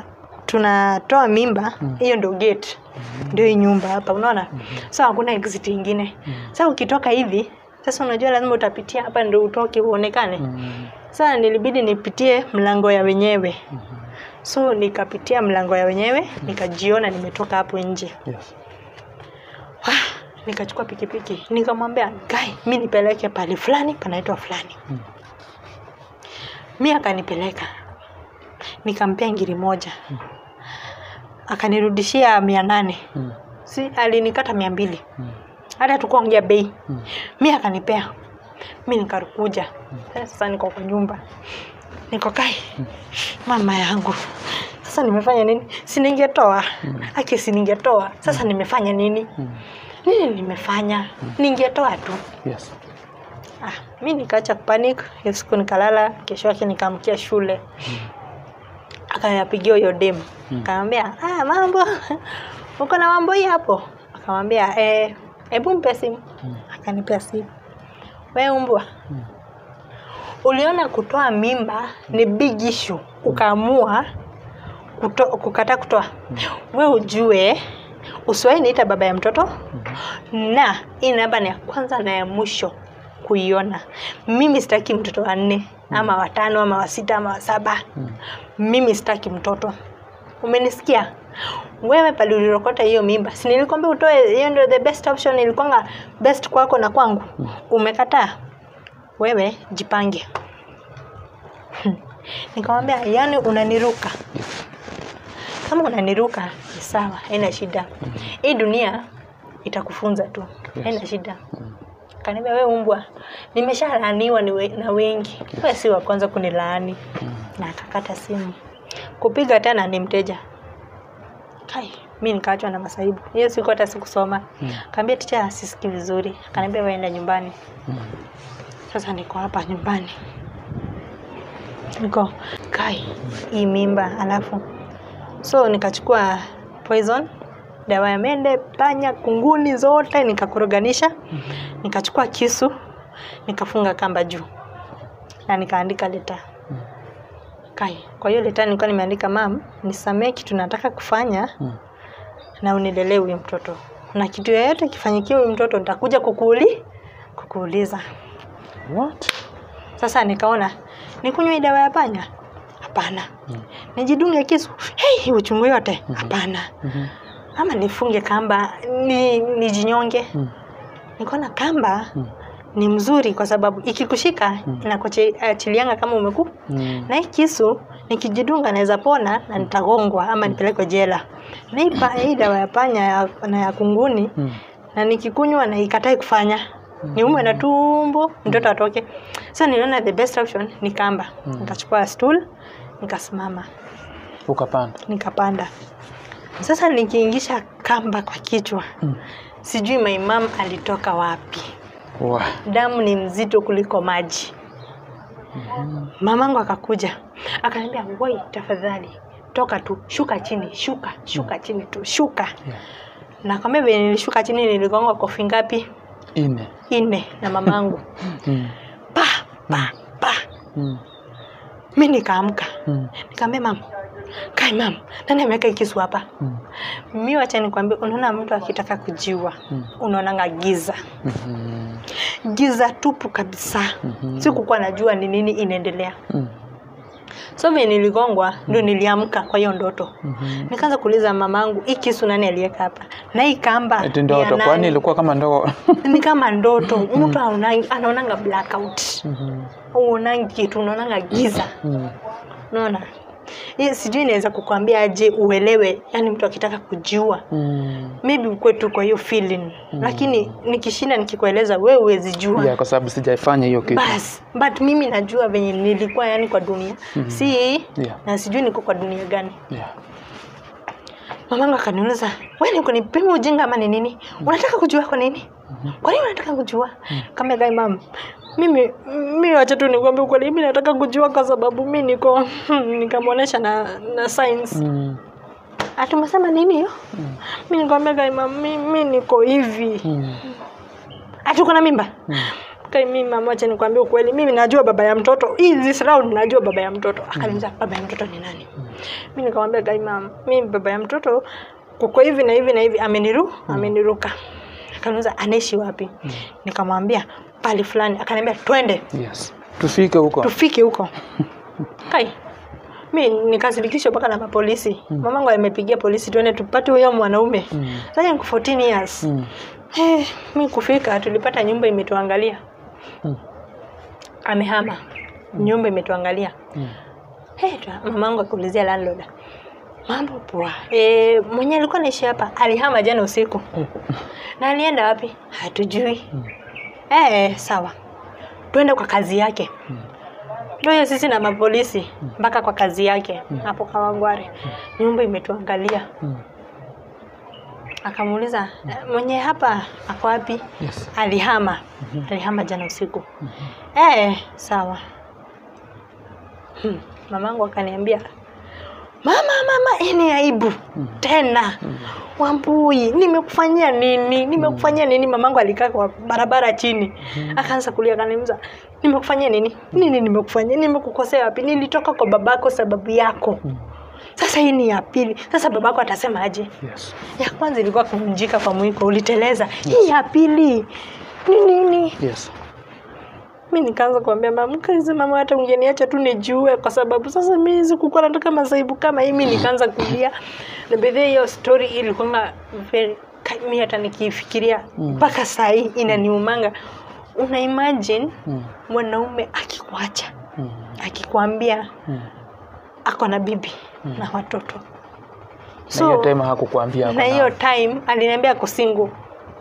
tunatoa mimba hiyo ndio gate ndio hii nyumba hapa unaona so hakuna exit ingine sasa ukitoka hivi sasa unajua lazima utapitia hapa ndio utoke uonekane Mm. sasa nilibidi nipitie mlango ya wenyewe so nikapitia mlango ya wenyewe nikajiona nimetoka hapo nje Yes. Wah, nikachukua pikipiki nikamwambia gai mi nipeleke pale fulani panaitwa fulani Mm. mi akanipeleka nikampea ngiri moja akanirudishia mia nane Mm. si alinikata mia mbili Mm. hata tukuongea bei Mm. mi akanipea mi nikakuja sasa niko kwa nyumba niko kai mama yangu sasa nimefanya nini si ningetoa aki si ningetoa sasa nimefanya nini Mm. nini nimefanya ningetoa tu Yes. ah, mi nikaacha kupanic hiyo siku nikalala kesho yake nikaamkia shule akayapigia huyo dem Mm. akamwambia ah, mambo uko na mambo hii hapo akamwambia eh, hebu mpe simu Mm. akanipea simu we umbwa Mm. uliona kutoa mimba ni big issue ukaamua kuto, kukataa kutoa we ujue usiwahi niita baba ya mtoto na hii namba ni ya kwanza na ya mwisho kuiona mimi sitaki mtoto wa nne ama watano ama wa sita ama wa saba Mm. mimi sitaki mtoto umenisikia wewe pale ulirokota hiyo mimba si nilikwambia utoe hiyo ndio the best option ilikuanga best kwako na kwangu umekataa wewe jipange nikamwambia yani unaniruka kama unaniruka ni sawa haina shida hii dunia itakufunza tu haina shida kaniambia we umbwa nimeshalaaniwa ni we- na wengi we si wa kwanza kunilaani na akakata simu kupiga tena ni mteja kai mi nikaachwa na masaibu hiyo siku hata sikusoma Mm. kaambia ticha asisiki vizuri akaniambia waenda nyumbani Mm. sasa niko hapa nyumbani niko kai hii mimba alafu so nikachukua poison dawa ya mende panya kunguni zote nikakoroganisha nikachukua kisu nikafunga kamba juu na nikaandika leta kai kwa hiyo leta nilikuwa nimeandika mam nisamee kitu nataka kufanya Mm. na unilelee huyu mtoto na kitu yoyote kifanyikie huyu mtoto nitakuja kukuuli kukuuliza What? sasa nikaona nikunywe hii dawa ya panya hapana Mm. nijidunge kisu hey, uchungu yote hapana Mhm. ama nifunge kamba ni nijinyonge Mm. nikaona kamba Mm. ni mzuri kwa sababu ikikushika Mm. inakuachilianga kama umeku Mm. na hii kisu nikijidunga naweza pona na nitagongwa ama nipelekwe jela na hii pa- hii dawa ya panya ya, na ya kunguni Mm. na nikikunywa na ikatai kufanya niumwe na tumbo mtoto atoke so niliona the best option ni kamba Mm. nikachukua stool nikasimama Ukapanda. nikapanda sasa nikiingisha kamba kwa kichwa Mm. sijui my mom alitoka wapi Wa. damu ni mzito kuliko maji mamangu akakuja akaniambia woi tafadhali toka tu shuka chini shuka shuka chini tu shuka Yeah. nakwambia vile nilishuka chini niligonga kofi ngapi Ine. nne na mamangu Mm. pa pa pa Mm. mi nikaamka Mm. nikaambia mam kai mam nani ameweka hii kisu hapa Mm. mi wacha nikwambia unaona mtu akitaka kujiua Mm. unaonanga giza Mhm. giza tupu kabisa Mhm. sikukuwa najua ni nini inaendelea Mm. so vile niligongwa ndio niliamka kwa hiyo ndoto Mhm. nikaanza kuuliza mamangu hii kisu nani aliweka hapa na hii kamba Eti ni ya ndoto. nani? Kwani ilikuwa kama ndoto? ni kama ndoto mtu haonangi- anaonanga blackout Mhm. uonangi kitu unaonanga giza Mm. unaona Hii sijui inaweza kukwambia aje uelewe yani mtu akitaka kujiua Mm. maybe ukwe tu kwa hiyo feeling lakini nikishinda nikikueleza we huwezi jua Yeah, kwa sababu sijaifanya hiyo kitu. bas but mimi najua venye nilikuwa yani kwa dunia Mhm. si Yeah. na sijui niko kwa dunia gani Yeah. mamangu akaniuliza we ni kunipima ujinga ama ni nini unataka kujua kwa nini kwa nini unataka kujua kama gai mam mimi mi wacha tu nikwambia ukweli mi nataka kujua kwa sababu mi niko nikamwonyesha na na science Mm. ati umesema nini hiyo mi nikwambia gai mam mi, mi niko hivi Mm. ati uko na mimba Mm. kai mimi mama acha nikwambie ukweli mimi najua baba ya mtoto hii this round najua baba ya mtoto akaniuliza baba ya mtoto ni nani mimi nikamwambia kai mama mimi baba ya mtoto kuko hivi na hivi na hivi ameniru ameniruka akaniuliza anaishi wapi nikamwambia pali fulani akaniambia twende Yes. Tufike huko. tufike huko kai mi nikasirikishwa mpaka na mapolisi mm. mamangu amepigia polisi tuende tupate huyo mwanaume Mm. sasa niko 14 years Mm. Eh, mi kufika tulipata nyumba imetuangalia Mm. amehama nyumba imetuangalia Mm. hey, mamangu akiulizia landlord mambo poa e, mwenye alikuwa naishi hapa alihama jana usiku na alienda wapi hatujui Mm. eh, sawa tuende kwa kazi yake ndio hiyo sisi na mapolisi mpaka kwa kazi yake hapo Kawangware nyumba imetuangalia Mm. akamuuliza "Eh, mwenye hapa ako wapi Yes. alihama alihama jana usiku eh sawa hmm. mamangu akaniambia mama mama hii ni aibu tena wambui nimekufanyia nini nimekufanyia nini mamangu alikaa kwa barabara chini akaanza kulia akaniuliza nimekufanyia nini nini nimekufanyia nimekukosea wapi nilitoka kwa babako sababu yako sasa hii ni ya pili sasa babako atasema aje Yes. ya kwanza ilikuwa kuvunjika kwa mwiko uliteleza hii ya pili ni nini Yes. mi nikaanza kuambia mama kazi mama hata ungeniacha tu nijue kwa sababu sasa mi sikukuwa nataka masaibu kama hii mi nikaanza kulia na bedhe hiyo story ilikuwa very ka- mi hata nikifikiria mpaka saa hii inaniumanga una imagine Mm. mwanaume akikuacha Mm. akikwambia Mm. ako na bibi na watoto Na hiyo time hakukuambia ako na na- hiyo time aliniambia ako single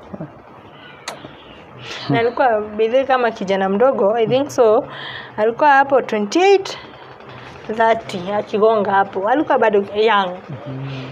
na alikuwa bidhi kama kijana mdogo i think so alikuwa hapo 28 30 akigonga hapo alikuwa bado young Mhm.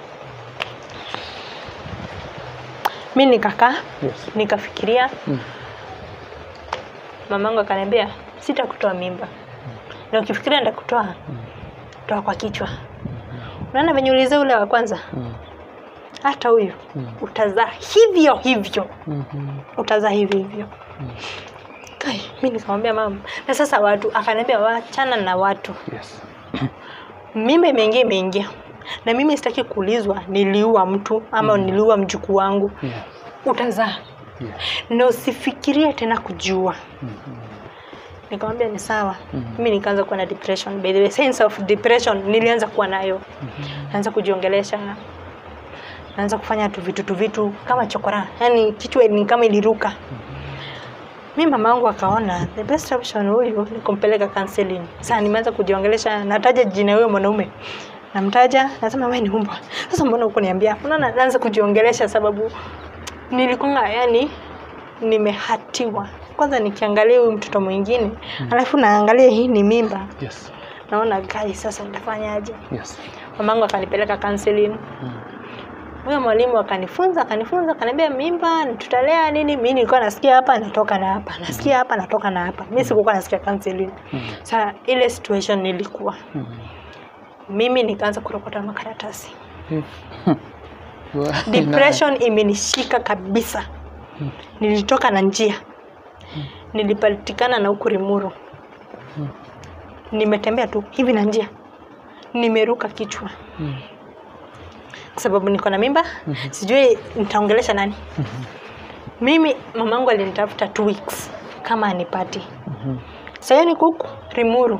mi nikakaa Yes. nikafikiria Mm. mamangu akaniambia sitakutoa mimba na ukifikiria ndakutoa toa kwa kichwa unaona venye ulize ule wa kwanza Mm. hata huyu Mm. utazaa hivyo hivyo Mhm. utazaa hivyo hivyo kai mi nikamwambia mama na sasa watu akaniambia wachana na watu Yes. mimba imeingia imeingia na mimi sitaki kuulizwa niliua mtu ama niliua mjukuu wangu Yeah. utazaa Yeah. na usifikirie tena kujua Mhm. nikamwambia ni sawa Mhm. mimi nikaanza kuwa na depression by the way sense of depression nilianza kuwa nayo naanza kujiongelesha naanza kufanya tu vitu tu vitu kama chokora yani kichwa ni kama iliruka mi mama yangu akaona the best option huyu ni kumpeleka counseling sasa nimeanza kujiongelesha nataja jina huyo mwanaume namtaja nasema wewe ni umbwa sasa mbona huko niambia unaona naanza kujiongelesha sababu nilikuwa yani nimehatiwa kwanza nikiangalia huyu mtoto mwingine alafu naangalia hii ni mimba Yes. naona gai sasa nitafanyaje Yes. mamangu akanipeleka counseling Mm. huyo mwalimu akanifunza akanifunza akaniambia mimba tutalea nini mi nilikuwa nasikia hapa natoka na hapa nasikia hapa natoka na hapa mi sikukuwa nasikia counseling Mm. sa ile situation nilikuwa Mhm. mimi nikaanza kurokota makaratasi Wa- depression imenishika kabisa nilitoka na njia nilipatikana na huku rimuru nimetembea tu hivi na njia nimeruka kichwa Mm. kwa sababu niko na mimba sijui nitaongelesha nani mimi mamangu alinitafuta two weeks kama anipati Mhm. sahiyo niko huku rimuru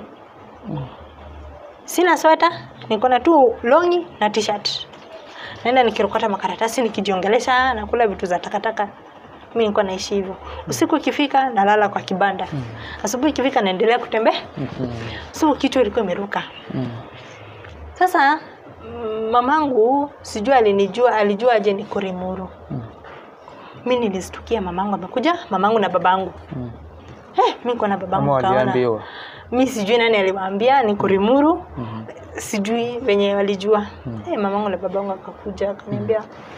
sina sweta niko na tu longi na t-shirt naenda nikirokota makaratasi nikijiongelesha nakula vitu za takataka mi nilikuwa naishi hivyo usiku ikifika nalala kwa kibanda asubuhi ikifika naendelea kutembea Mhm. so kichwa ilikuwa imeruka Mm. sasa mm, mamangu sijui alinijua alijua aje niko rimuru Mm. mi nilistukia mamangu amekuja mamangu na babangu Mm. hey, mi niko na Ama babangu kaona waliambiwa. mi sijui nani aliwaambia niko rimuru Mhm. sijui venye walijua Mm. hey, mamangu na babangu akakuja akaniambia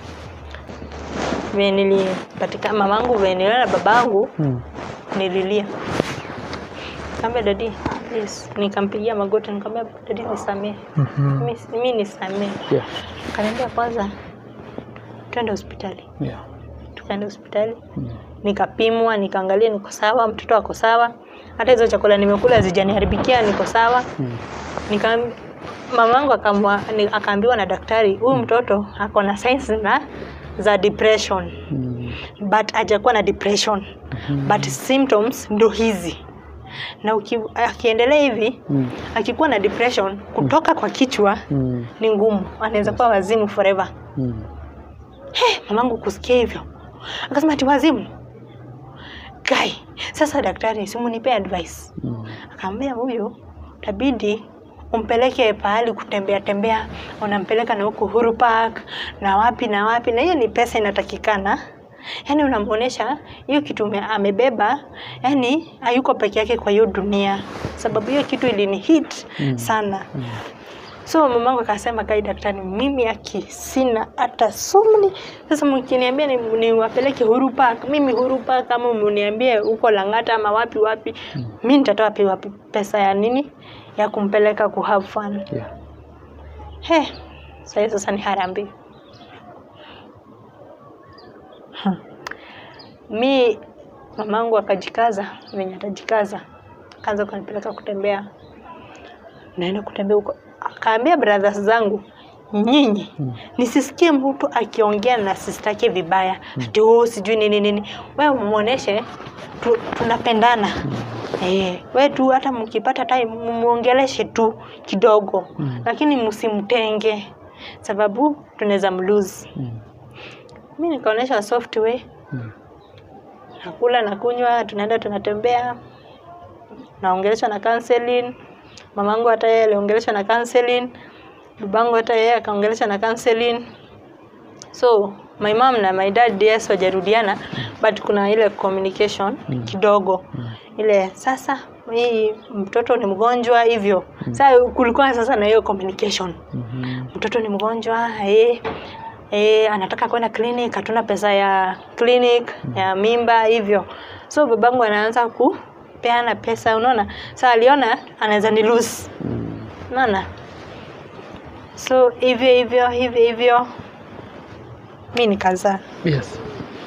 venye nilipatika mamangu venye niliona babangu Mm. nililia kaambia dadi please nikampigia magoti nikamwambia dadi nisamee Mhm. mi, mi nisamee Yeah. kaniambia kwanza twende hospitali Yeah. tukaenda hospitali Mm. nikapimwa nikaangalia niko sawa mtoto ako sawa hata hizo chakula nimekula zijaniharibikia niko sawa Mm. nika mamangu akamwa- ni- akaambiwa na daktari huyu mtoto ako na signs na za depression Mm. but hajakuwa na depression but symptoms ndo hizi na uki, akiendelea hivi Mm. akikuwa na depression kutoka kwa kichwa Mm. ni ngumu anaweza kuwa wazimu forever Mm. hey, mamangu kusikia hivyo akasema ati wazimu guy sasa daktari simunipe advice Mm. akaambia huyu tabidi umpeleke pahali kutembea tembea unampeleka na huko Uhuru Park na wapi na wapi na hiyo ni pesa inatakikana yaani unamwonyesha hiyo kitu ume- amebeba yaani hayuko peke yake kwa hiyo dunia sababu hiyo kitu ilini hit Mm. sana so mamangu akasema kai daktari mimi aki sina hata sumni sasa mkiniambia ni- niwapeleke Uhuru Park mimi Uhuru Park kama mniambie huko Lang'ata ama wapi wapi mi nitatoa wapi wapi pesa ya nini ya kumpeleka ku have fun Yeah. he sasa sasa ni harambee Hmm. mi mamangu akajikaza venye atajikaza akaanza kunipeleka kutembea naenda kutembea huko akaambia brothers zangu nyinyi nisisikie mtu akiongea na sister yake vibaya ati oh sijui nini nini wewe muoneshe tu, tunapendana eh wewe tu hata mkipata time muongeleshe tu kidogo Mm. lakini msimtenge sababu tunaweza mlose Mm. mi nikaonyesha software Mm. nakula na kunywa tunaenda tunatembea naongeleshwa na counseling mamangu hata yeye aliongeleshwa na counseling babangu hata yeye akaongeleshwa na counseling so my mom na my dad yes wajarudiana but kuna ile communication Mm. kidogo Mm. ile sasa hii mtoto ni mgonjwa hivyo sasa kulikuwa sasa na hiyo communication Mhm. mtoto ni mgonjwa eh, eh, anataka kwenda clinic hatuna pesa ya clinic ya mimba hivyo so babangu anaanza kupeana pesa unaona sa aliona anaweza ni lose Mm. unaona so hivyo hivyo hivyo hivyo mi nikazaa Yes.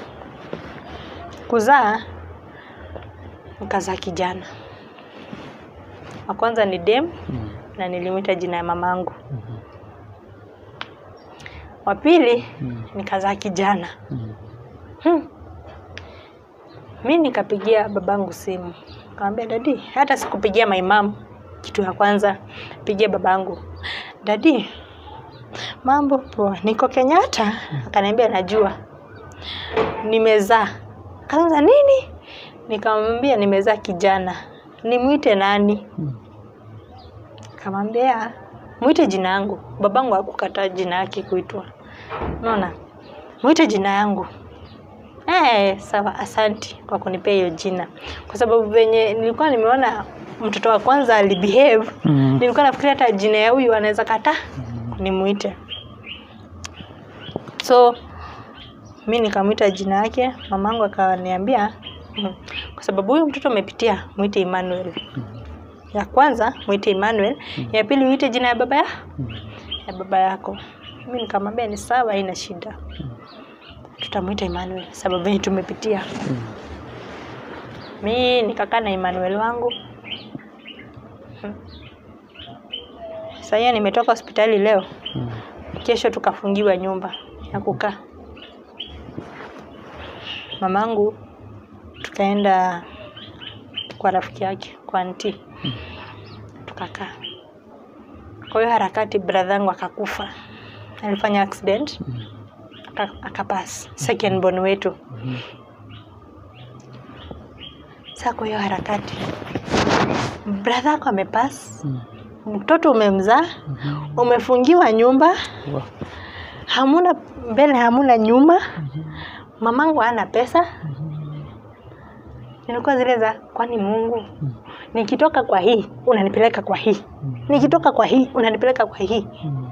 kuzaa nikazaa kijana wa kwanza ni dem Mm. na nilimwita jina ya mamangu Mhm. wa pili Mm. nikazaa kijana Mm. hmm. mi nikapigia babangu simu nikamwambia dadi hata sikupigia my mom kitu ya kwanza pigia babangu dadi mambo poa niko kenyatta akaniambia najua nimezaa kaanza nini nikamwambia nimezaa kijana nimwite nani Mm. kamwambia mwite jina yangu babangu hakukataa jina yake kuitwa unaona mwite jina yangu eh sawa asanti kwa kunipea hiyo jina kwa sababu venye nilikuwa nimeona mtoto wa kwanza alibehave Mm. nilikuwa nafikiria hata jina ya huyu anaweza kataa nimwite so mi nikamwita jina yake mamangu akaniambia mm, kwa sababu huyu mtoto amepitia mwite Emmanuel ya kwanza mwite Emmanuel ya pili uite jina ya baba ya, ya baba yako mi nikamwambia ni sawa haina shida tutamwita Emmanuel sababu yenye tumepitia Mm. mi nikakaa na Emmanuel wangu Hmm. Saa hiyo nimetoka hospitali leo Mm. kesho tukafungiwa nyumba ya kukaa mamangu tukaenda kwa rafiki yake kwa anti tukakaa kwa hiyo harakati bradhangu akakufa alifanya accident Mm. aka- akapass second born wetu Mhm. saa kwa hiyo harakati bradha ako amepass Mm. mtoto umemzaa Mhm. umefungiwa nyumba Wow. hamuna mbele hamuna nyuma mamangu hana pesa nilikuwa zile za kwani mungu nikitoka kwa hii unanipeleka kwa hii nikitoka kwa hii unanipeleka kwa hii Mm.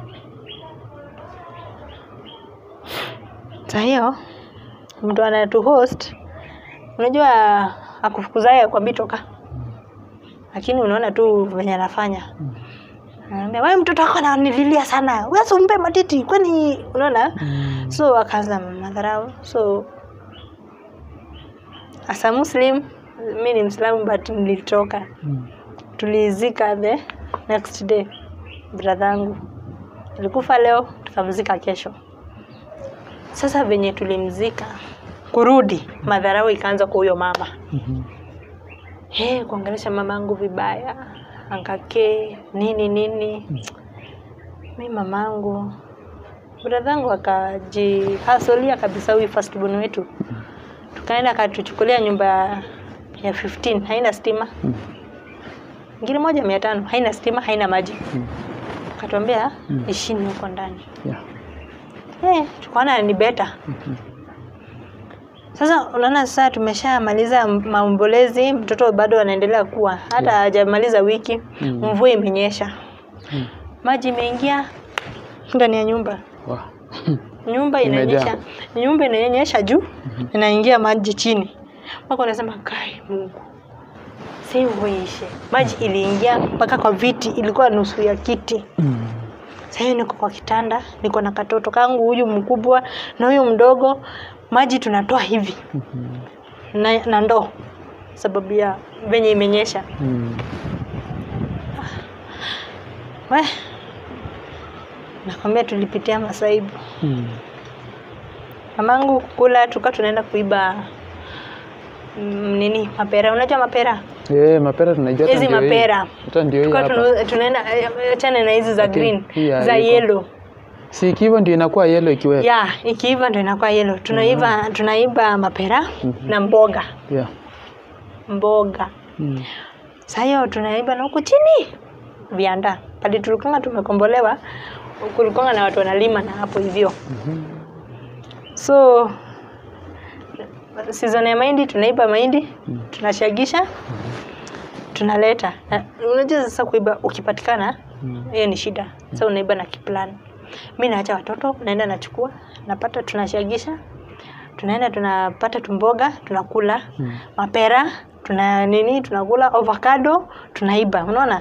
saa hiyo mtu anatu host unajua akufukuzaye akwambii toka lakini unaona tu venye anafanya anaambia wewe mtoto wako ananililia sana wewe umpe matiti kwani unaona Mm. so akaanza madharau so as a muslim mi ni mslamu but nilitoka Mm. tulizika the next day bradhangu alikufa leo tukamzika kesho sasa venye tulimzika kurudi madharau ikaanza kwa huyo mama Mhm. hey, kuongelesha mamangu vibaya ankake nini nini mi mamangu bradhangu akajihasolia kabisa huyu firstborn wetu tukaenda akatuchukulia nyumba ya 15 haina stima Mm. ngiri moja mia tano haina stima haina maji Mm. akatuambia Mm. ishini huko ndani Yeah. hey, tukaona ni beta Mhm. sasa unaona sasa tumeshamaliza maombolezi mtoto bado anaendelea kuwa hata Yeah. hajamaliza wiki Mm. mvua imenyesha Mm. maji imeingia ndani ya nyumba Wow. nyumba Imejaa. inanyesha nyumba inanyesha juu inaingia maji chini mpaka unasema kai mungu si uishe maji iliingia mpaka kwa viti ilikuwa nusu ya kiti Mm. sahii niko kwa kitanda niko na katoto kangu huyu mkubwa na huyu mdogo maji tunatoa hivi Mhm. na, na ndoo sababu ya venye imenyesha Mm. we nakwambia tulipitia masaibu Mm. mamangu kula tulikuwa tunaenda kuiba mm, nini mapera unajua mapera Eh, mapera tunajua hata hizi ndio hii. mapera Hata ndio hii tulikuwa hapa. tuna- tunaenda eh, achana na hizi za Lakini green hii ya- za iko. yellow Si ikiwa ndio inakuwa yellow ikiwa. ya ikiiva ndo inakuwa yellow tunaiva tunaiba mapera na mboga Yeah. mboga Mm. saa hiyo tunaiba na huku chini vianda pale tulikonga tumekombolewa kulikonga na watu wanalima na hapo hivyo Mhm. so season ya mahindi tunaiba mahindi Mm. tunashagisha tunaleta na unajua sasa kuiba ukipatikana Mm. hiyo ni shida sasa unaiba na kiplan mi naacha watoto naenda nachukua napata tunashagisha tunaenda tunapata tumboga tunakula Mm. mapera tuna nini tunakula avocado tunaiba unaona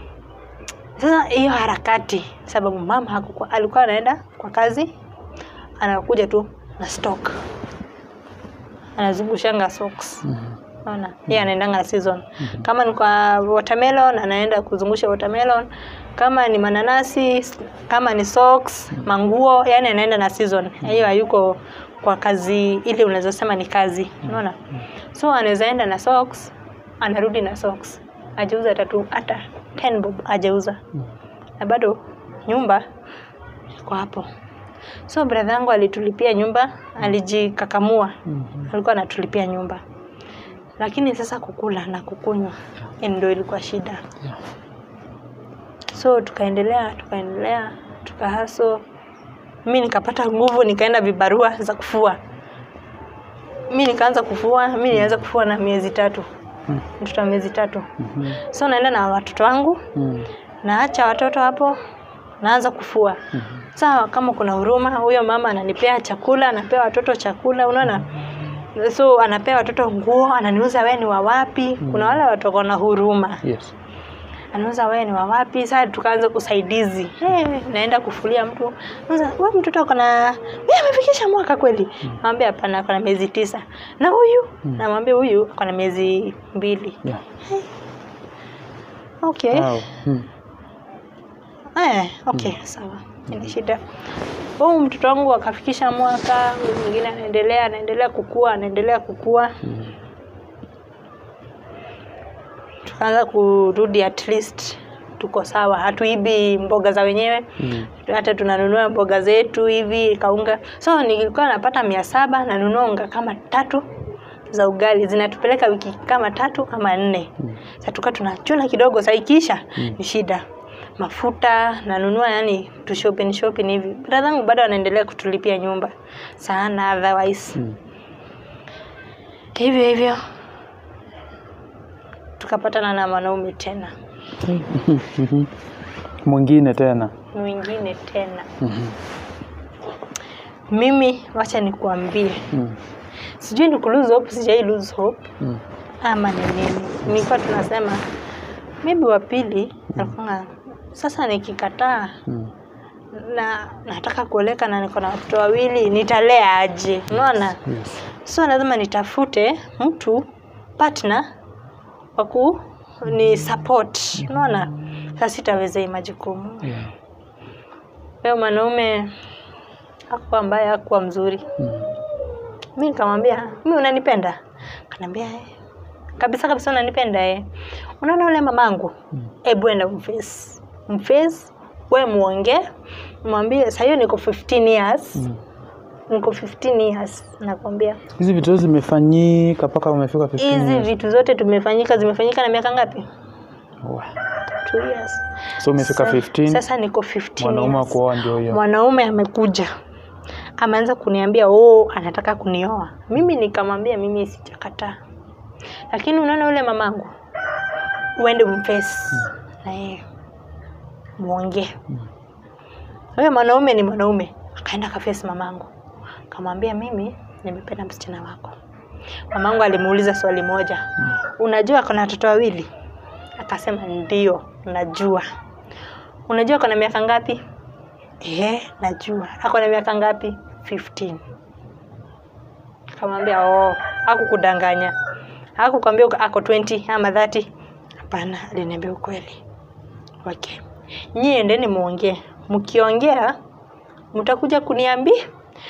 sasa hiyo harakati sababu mama hakukuwa alikuwa anaenda kwa kazi anakuja tu na stock anazungushanga socks Mhm. Unaona? Yeye anaendanga season. Kama ni kwa watermelon anaenda kuzungusha watermelon. Kama ni mananasi, kama ni socks, manguo, yani anaenda na season. Hiyo hayuko kwa kazi ile unaweza sema ni kazi. Unaona? So anaweza enda na socks, anarudi na socks. Ajauza hata tu hata 10 bob ajauza. Na bado nyumba iko hapo. So brother yangu alitulipia nyumba, alijikakamua. Mhm. Alikuwa anatulipia nyumba lakini sasa kukula na kukunywa ndio ilikuwa shida Yeah. so tukaendelea tukaendelea tukahaso mi nikapata nguvu nikaenda vibarua za kufua mi nikaanza kufua mi nilianza kufua na miezi tatu Mm. mtoto wa miezi tatu Mhm. so naenda na watoto wangu Mm. naacha watoto hapo naanza kufua Mhm. sawa kama kuna huruma huyo mama ananipea chakula anapea watoto chakula unaona so anapea watoto nguo ananiuza wewe ni wa wapi kuna wale watu wako na huruma Yes. anauza wewe ni wa wapi sasa tukaanza usaidizi hey, naenda kufulia mtu Anauza, wewe mtoto ako na wewe amefikisha mwaka kweli namwambia hapana ako na miezi tisa na huyu namwambia huyu ako na miezi mbili Yeah. okay Wow. Mm. Eh, okay, sawa. Ina shida. Huyu mtoto wangu akafikisha mwaka, huyu mwingine anaendelea anaendelea kukua, anaendelea kukua. Mm. Tukaanza kurudi at least tuko sawa, hatuibi mboga za wenyewe. Mm. Hata tunanunua mboga zetu hivi kaunga. So nilikuwa napata mia saba nanunua unga kama tatu za ugali zinatupeleka wiki kama tatu ama nne. Mm. Sasa tuka tunachuna kidogo, sasa ikiisha Mm. ni shida. Mafuta nanunua, yani tu shopping shopping hivi. Brother yangu bado anaendelea kutulipia nyumba sana, otherwise Mm. hivyo hivyo tukapatana na mwanaume tena Mhm. Mwingine tena. mwingine tena. Mhm. Mimi wacha nikuambie, Mm. sijui ni ku lose hope, sijai lose hope Mm. ama ni nini. Nilikuwa tunasema maybe wa pili alikuwa sasa nikikataa Mm. na nataka kuoleka na niko na watoto wawili nitalea aje unaona Yes. so lazima nitafute mtu partner wa ku ni support unaona sasa sitaweza hii majukumu Yeah. huyo mwanaume hakuwa ambaye hakuwa mzuri Mm. mi nikamwambia mi unanipenda kanaambia "Eh, kabisa kabisa unanipenda eh. unaona ule mamangu Mm. hebu enda mface mface we muongee mwambie saa hiyo niko 15 years Mm. niko 15 years nakwambia Hizi vitu zote zimefanyika mpaka umefika 15 hizi years. vitu zote tumefanyika zimefanyika na miaka ngapi Wow. two years So umefika Sa- 15 sasa niko 15 mwanaume wa years. kuoa ndio hiyo. mwanaume amekuja ameanza kuniambia oh anataka kunioa mimi nikamwambia mimi sijakataa lakini unaona ule mamangu uende umfesi na yeye muongee huyo mwanaume ni mwanaume akaenda kafesi mamangu akamwambia mimi nimependa msichana wako mamangu alimuuliza swali moja unajua ako na watoto wawili akasema ndio najua unajua ako na miaka ngapi Eh, najua. Ako na miaka ngapi? 15. Akamwambia, "Oh, hakukudanganya. Hakukwambia uko- ako 20 ama 30." Hapana, aliniambia ukweli. Okay. Nyie endeni muongee. Mkiongea mtakuja kuniambia.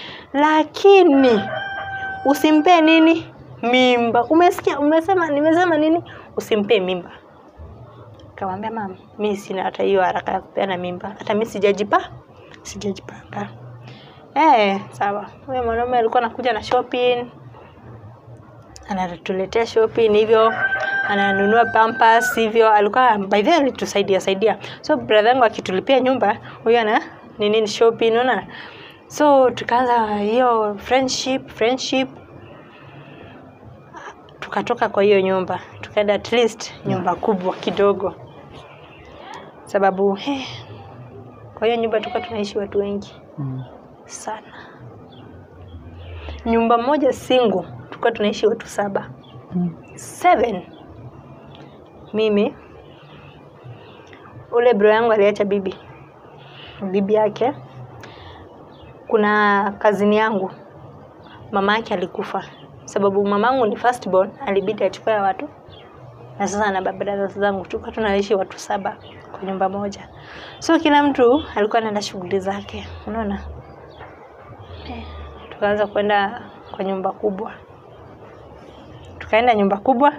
Lakini usimpe nini? Mimba. Umesikia? Umesema nimesema nini? Usimpe mimba. Kamwambia mama, mi sina hata hiyo haraka ya kupeana mimba. Hata mi sijajipa sijajipanga. Eh, sawa. Huyo mwanaume alikuwa anakuja na shopping, anatuletea shopping hivyo, ananunua pampers hivyo. Alikuwa by the way alitusaidia saidia. So brother yangu akitulipia nyumba, huyo ana nini ni shopping, unaona? So tukaanza hiyo friendship, friendship tukatoka kwa hiyo nyumba tukaenda at least nyumba kubwa kidogo sababu eh, kwa hiyo nyumba tulikuwa tunaishi watu wengi Mm. sana nyumba moja single tulikuwa tunaishi watu saba Mm. seven mimi ule bro yangu aliacha bibi bibi yake kuna kazini yangu mama yake alikufa sababu mamangu ni first born alibidi achukue watu na sasa na baba zangu tulikuwa tunaishi watu saba kwa nyumba moja so kila mtu alikuwa anaenda shughuli zake unaona Eh, tukaanza kwenda kwa nyumba kubwa tukaenda nyumba kubwa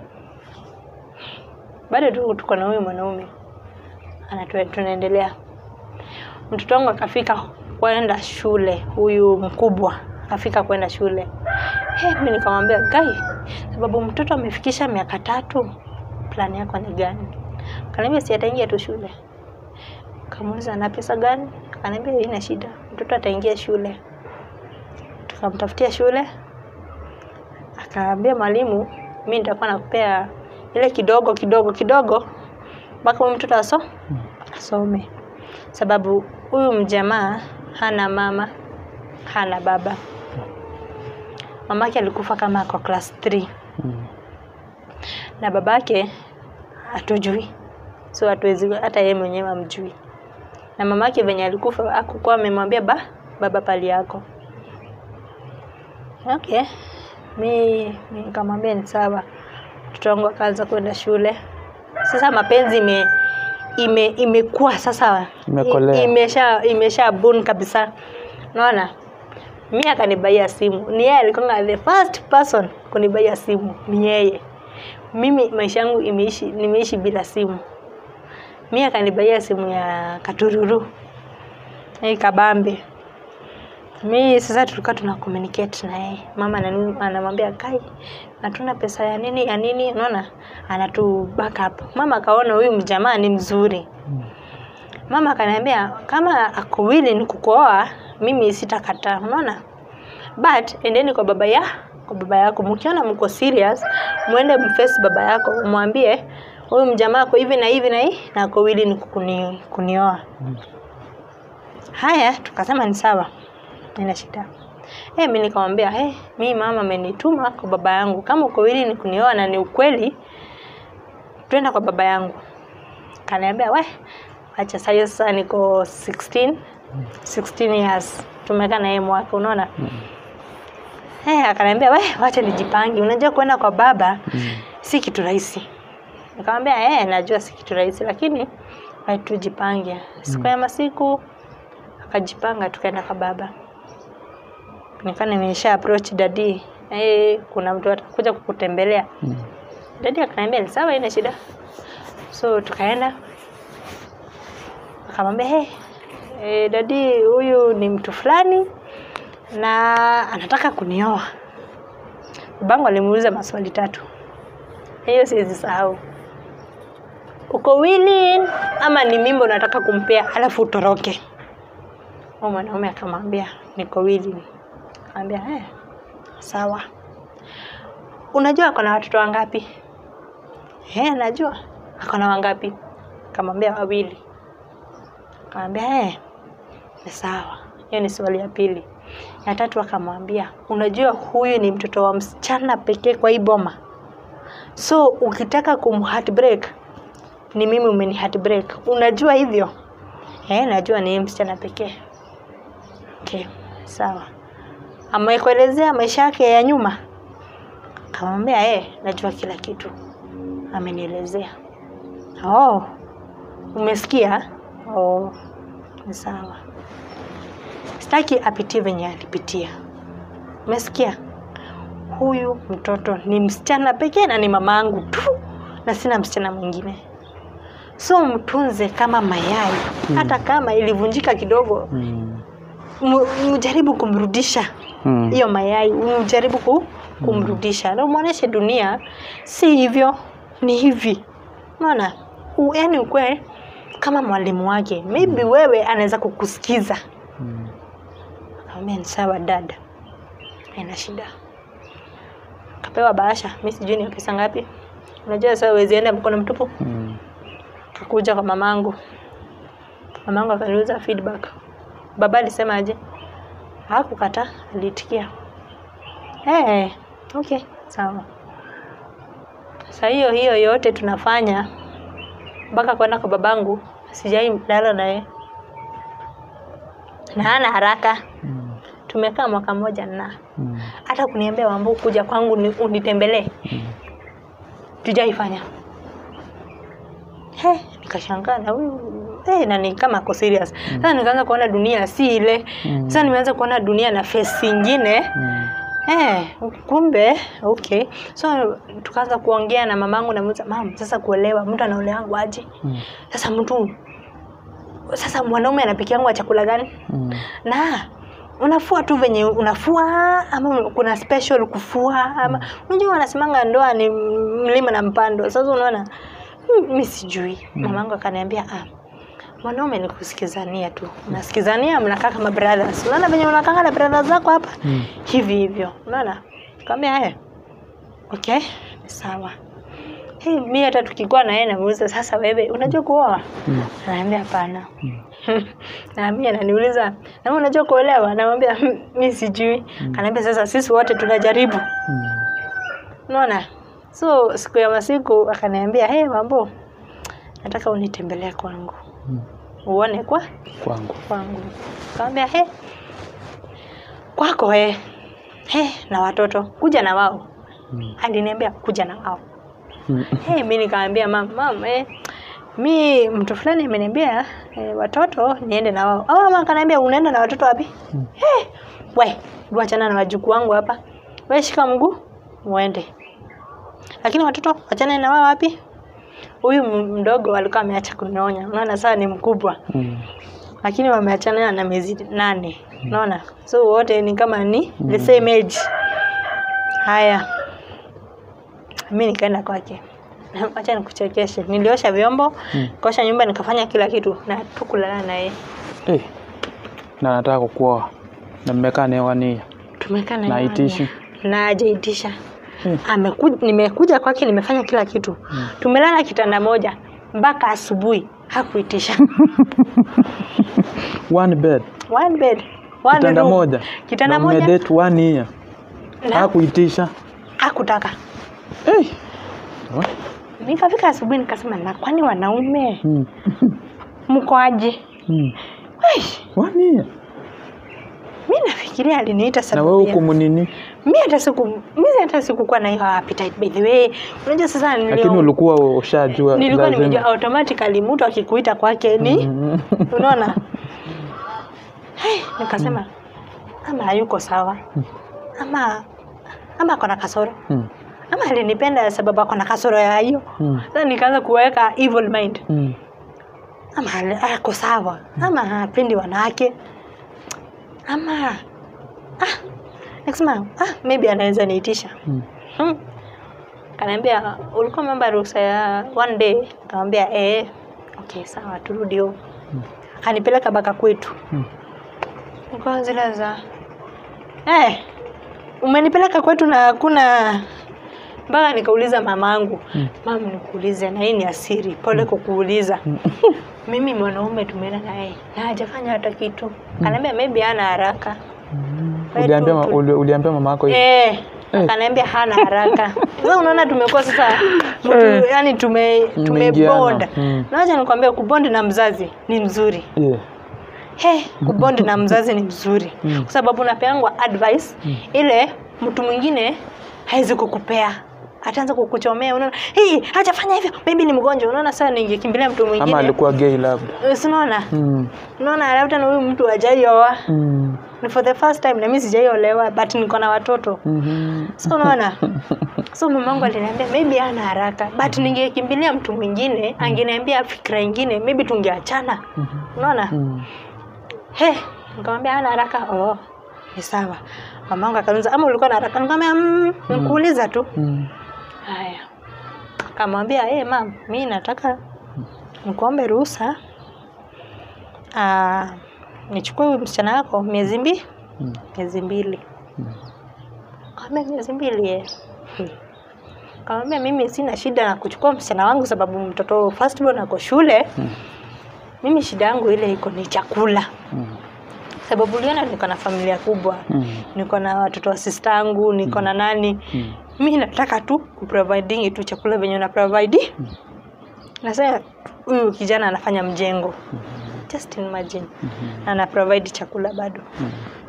bado tu tuko na huyu mwanaume Anatu- tunaendelea mtoto wangu akafika kwenda shule huyu mkubwa akafika kwenda shule hey, mi nikamwambia gai sababu mtoto amefikisha miaka tatu plani yako ni gani kaniambia si ataingia tu shule kamuuliza na pesa gani kaniambia ina shida mtoto ataingia shule tukamtafutia shule akaambia mwalimu mi nitakuwa nakupea ile kidogo kidogo kidogo mpaka huyu mtoto aso asome sababu huyu mjamaa hana mama hana baba mamake alikufa kama ako class 3 Mm. na babake hatujui so hatuwezi hata yeye mwenyewe amjui na mamake venye alikufa akukuwa amemwambia ba baba pali yako okay mi mi nikamwambia ni sawa mtoto wangu akaanza kwenda shule sasa mapenzi ime ime imekuwa sasa Imekolea. i- imesha imesha bun kabisa unaona mi akanibaia simu ni yeye alikuwa the first person kunibaia simu ni yeye mimi maisha yangu imeishi nimeishi bila simu mi akanibaia simu ya katururu hii kabambe mi sasa tulikuwa tuna communicate na yeye mama anani- anamwambia kai hatuna pesa ya nini ya nini unaona anatu back up mama akaona huyu mjamaa ni mzuri mama akaniambia kama ako willing kukuoa mimi sitakataa unaona but endeni kwa baba ya kwa baba yako mkiona mko serious mwende mface baba yako umwambie huyu mjamaa ako hivi na hivi na hii na ako willing kuni, kunioa haya tukasema ni sawa nina shida hey, mi nikamwambia hey, mi mama amenituma kwa baba yangu kama uko willing kunioa na ni ukweli twenda kwa baba yangu kaniambia we acha sahiyo sasa niko 16 16 years tumekaa na yeye mwaka unaona Eh, akaniambia we wacha nijipange unajua kwenda kwa baba si kitu rahisi nikamwambia eh, najua si kitu rahisi lakini wacha tujipange siku ya masiku akajipanga tukaenda kwa baba nikaa nimesha approach dadi eh, kuna mtu atakuja kukutembelea Mm. dadi akaniambia ni sawa ina shida so tukaenda akamwambia hey, eh, dadi huyu ni mtu fulani na anataka kunioa babangu alimuuliza maswali tatu hiyo siwezi sahau uko willing ama ni mimba unataka kumpea alafu utoroke huyo mwanaume akamwambia niko willing akamwambia eh, sawa unajua ako na watoto wangapi eh, najua ako na wangapi akamwambia wawili akamwambia eh, ni sawa hiyo ni swali ya pili ya tatu akamwambia unajua huyu ni mtoto wa msichana pekee kwa hii boma so ukitaka kum heartbreak ni mimi umeni heartbreak unajua hivyo eh, najua ni yeye msichana pekee okay sawa amekuelezea maisha yake ya nyuma akamwambia eh, najua kila kitu amenielezea oh, umesikia oh, ni sawa sitaki apitie venye alipitia umesikia huyu mtoto ni msichana pekee na ni mama yangu tu na sina msichana mwingine so mtunze kama mayai hata kama ilivunjika kidogo Mm. mu- mjaribu kumrudisha Mm. hiyo mayai mjaribu ku, kumrudisha na umwonyeshe dunia si hivyo ni hivi unaona U- yaani ukwe kama mwalimu wake maybe wewe anaweza kukusikiza Mm. akamwambia ni sawa dada haina shida kapewa bahasha mi sijui ni pesa ngapi unajua sasa huwezi enda mkono mtupu Mm. kakuja kwa mamangu mamangu akaniuliza feedback baba alisema aje hakukata aliitikia hey, okay sawa sa hiyo hiyo yote tunafanya mpaka kwenda kwa babangu sijai lala naye na hana haraka Mm. tumekaa mwaka mmoja na Mm. hata kuniambia wambu kuja kwangu ni- unitembelee Mm. tujaifanya he nikashangaa na huyu hey, na ni kama ako serious sasa nikaanza kuona dunia si ile Mm. sasa nimeanza kuona dunia na face ingine Mm. Eh, kumbe okay so tukaanza kuongea na mamangu namuuliza mam sasa kuolewa mtu anaolewangu aje Mm. sasa mtu sasa mwanaume anapikiangwa chakula gani Mm. na unafua tu venye unafua ama kuna special kufua ama unajua wanasemanga ndoa ni mlima na mpando sasa unaona hmm, mi sijui mamangu akaniambia ah, mwanaume ni kusikizania tu mnasikizania mnakaa kama brothers unaona venye unakanga na brothers zako hapa Mm. hivi hivyo unaona kaambia haya okay ni sawa hey, mi hata tukikuwa na yeye namuuliza sasa wewe unajua kuoa Mm. anaambia hapana na mimi ananiuliza na wewe unajua kuolewa namwambia "Hmm, mi sijui anaambia sasa sisi wote tunajaribu Mm. unaona so siku ya masiku akaniambia hey mambo nataka unitembelee kwangu Mm. uone kwa Kwangu. kwangu kaambia he kwako he he na watoto kuja na wao Mm. aliniambia kuja na wao Mm. hey, mi nikaambia mam mam eh, mi mtu fulani ameniambia eh, watoto niende na wao au mama akaniambia unaenda na watoto wapi Mm. hey, we wachana na wajukuu wangu hapa we shika mguu muende lakini watoto wachana na wao wapi huyu m- mdogo alikuwa ameacha kunyonya unaona saa ni mkubwa Mm. lakini wameachana na miezi nane unaona so wote ni kama ni the same age haya mi nikaenda kwake acha nikuchekeshe niliosha vyombo Mm. kaosha nyumba nikafanya kila kitu na tukulala naye Eh. Na nataka kukuoa. Na mmekaa naye wania. tumekaa Na naye haitishi? moja. na ajaitisha Mm. Ameku- nimekuja kwake nimefanya kila kitu Mm. tumelala kitanda moja mpaka asubuhi hakuitisha One bed. one bed one Kitanda room. moja. kitanda Na moja mmedate one year. na Hakuitisha. hakutaka Eh. Oh. nikafika asubuhi nikasema na kwani wanaume Mm. mko aje Mm. One year. mi nafikiria aliniita Na sababu wewe ya- kumunini, mi hata siku mi hata sikukuwa na hiyo appetite by the way unajua sasa nilio- lakini ulikuwa ushajua nilikuwa lazima. nimejua automatically mtu akikuita kwake ni Mm. unaona hey, nikasema ama hayuko sawa ama ama akona kasoro Mm. ama alinipenda sababu akona kasoro ya hiyo Mm. sasa nikaanza kuweka evil mind Mm. ama ali- ako sawa ama hapendi wanawake ama ah, nikasema ah, maybe anaweza niitisha Mm. hmm. kanaambia ulikuwa memba ruhusa ya one day nikamwambia eh, okay sawa turudi home akanipeleka baka kwetu Mm. nilikuwa zile za eh, umenipeleka kwetu na hakuna mpaka nikauliza mamangu Mm. mam nikuulize na hii ni asiri pole kukuuliza mimi mwanaume tumeenda naye na hajafanya hata kitu kanaambia maybe hana haraka Wewe Uliambia, tu- ma- tu- uli- uliambia mama yako hivi? Eh, Eh. akaniambia hana haraka. Sasa unaona tumekuwa sasa mtu, Eh. yani tume Mmeingiana. tumebond. Mm. Nawacha nikwambia kubond na mzazi ni mzuri. Yeah. He, kubond na mzazi ni mzuri. Mm. Kwa sababu unapeangwa advice ile mtu mwingine hawezi kukupea. Ataanza kukuchomea unaona, "Hii, acha fanya hivyo. Maybe ni mgonjwa." Unaona sasa ningekimbilia mtu Ama mwingine. alikuwa gay labda. Eh, si unaona? Mm. Unaona labda na huyu mtu hajaioa. Mm. Ni for the first time na mimi sijaiolewa but niko na watoto. Mhm. so unaona so mamangu aliniambia maybe ana haraka but ningekimbilia mtu mwingine angeniambia fikra ingine maybe tungeachana unaona Mm. he nikamwambia ana haraka oh ni sawa mamangu akaniuliza ama ulikuwa na haraka nikamwambia mm, nikuuliza tu Mm. haya akamwambia hey, mam mi nataka nikuombe ruhusa ah, nichukue huyu msichana wako miezi mbili Mm. miezi mbili kaambia miezi mbili eh. Hmm. Kamwambia mimi sina shida na kuchukua msichana wangu sababu mtoto firstborn ako shule. Mm. Mimi shida yangu ile iko ni chakula. Mm. Sababu uliona niko na familia kubwa. Mm. Niko na watoto wa sister yangu, niko na nani. Mm. Mimi nataka tu kuproviding tu chakula venye una provide. Na sasa huyu kijana anafanya mjengo. Just imagine. Na ana provide chakula bado. Mm.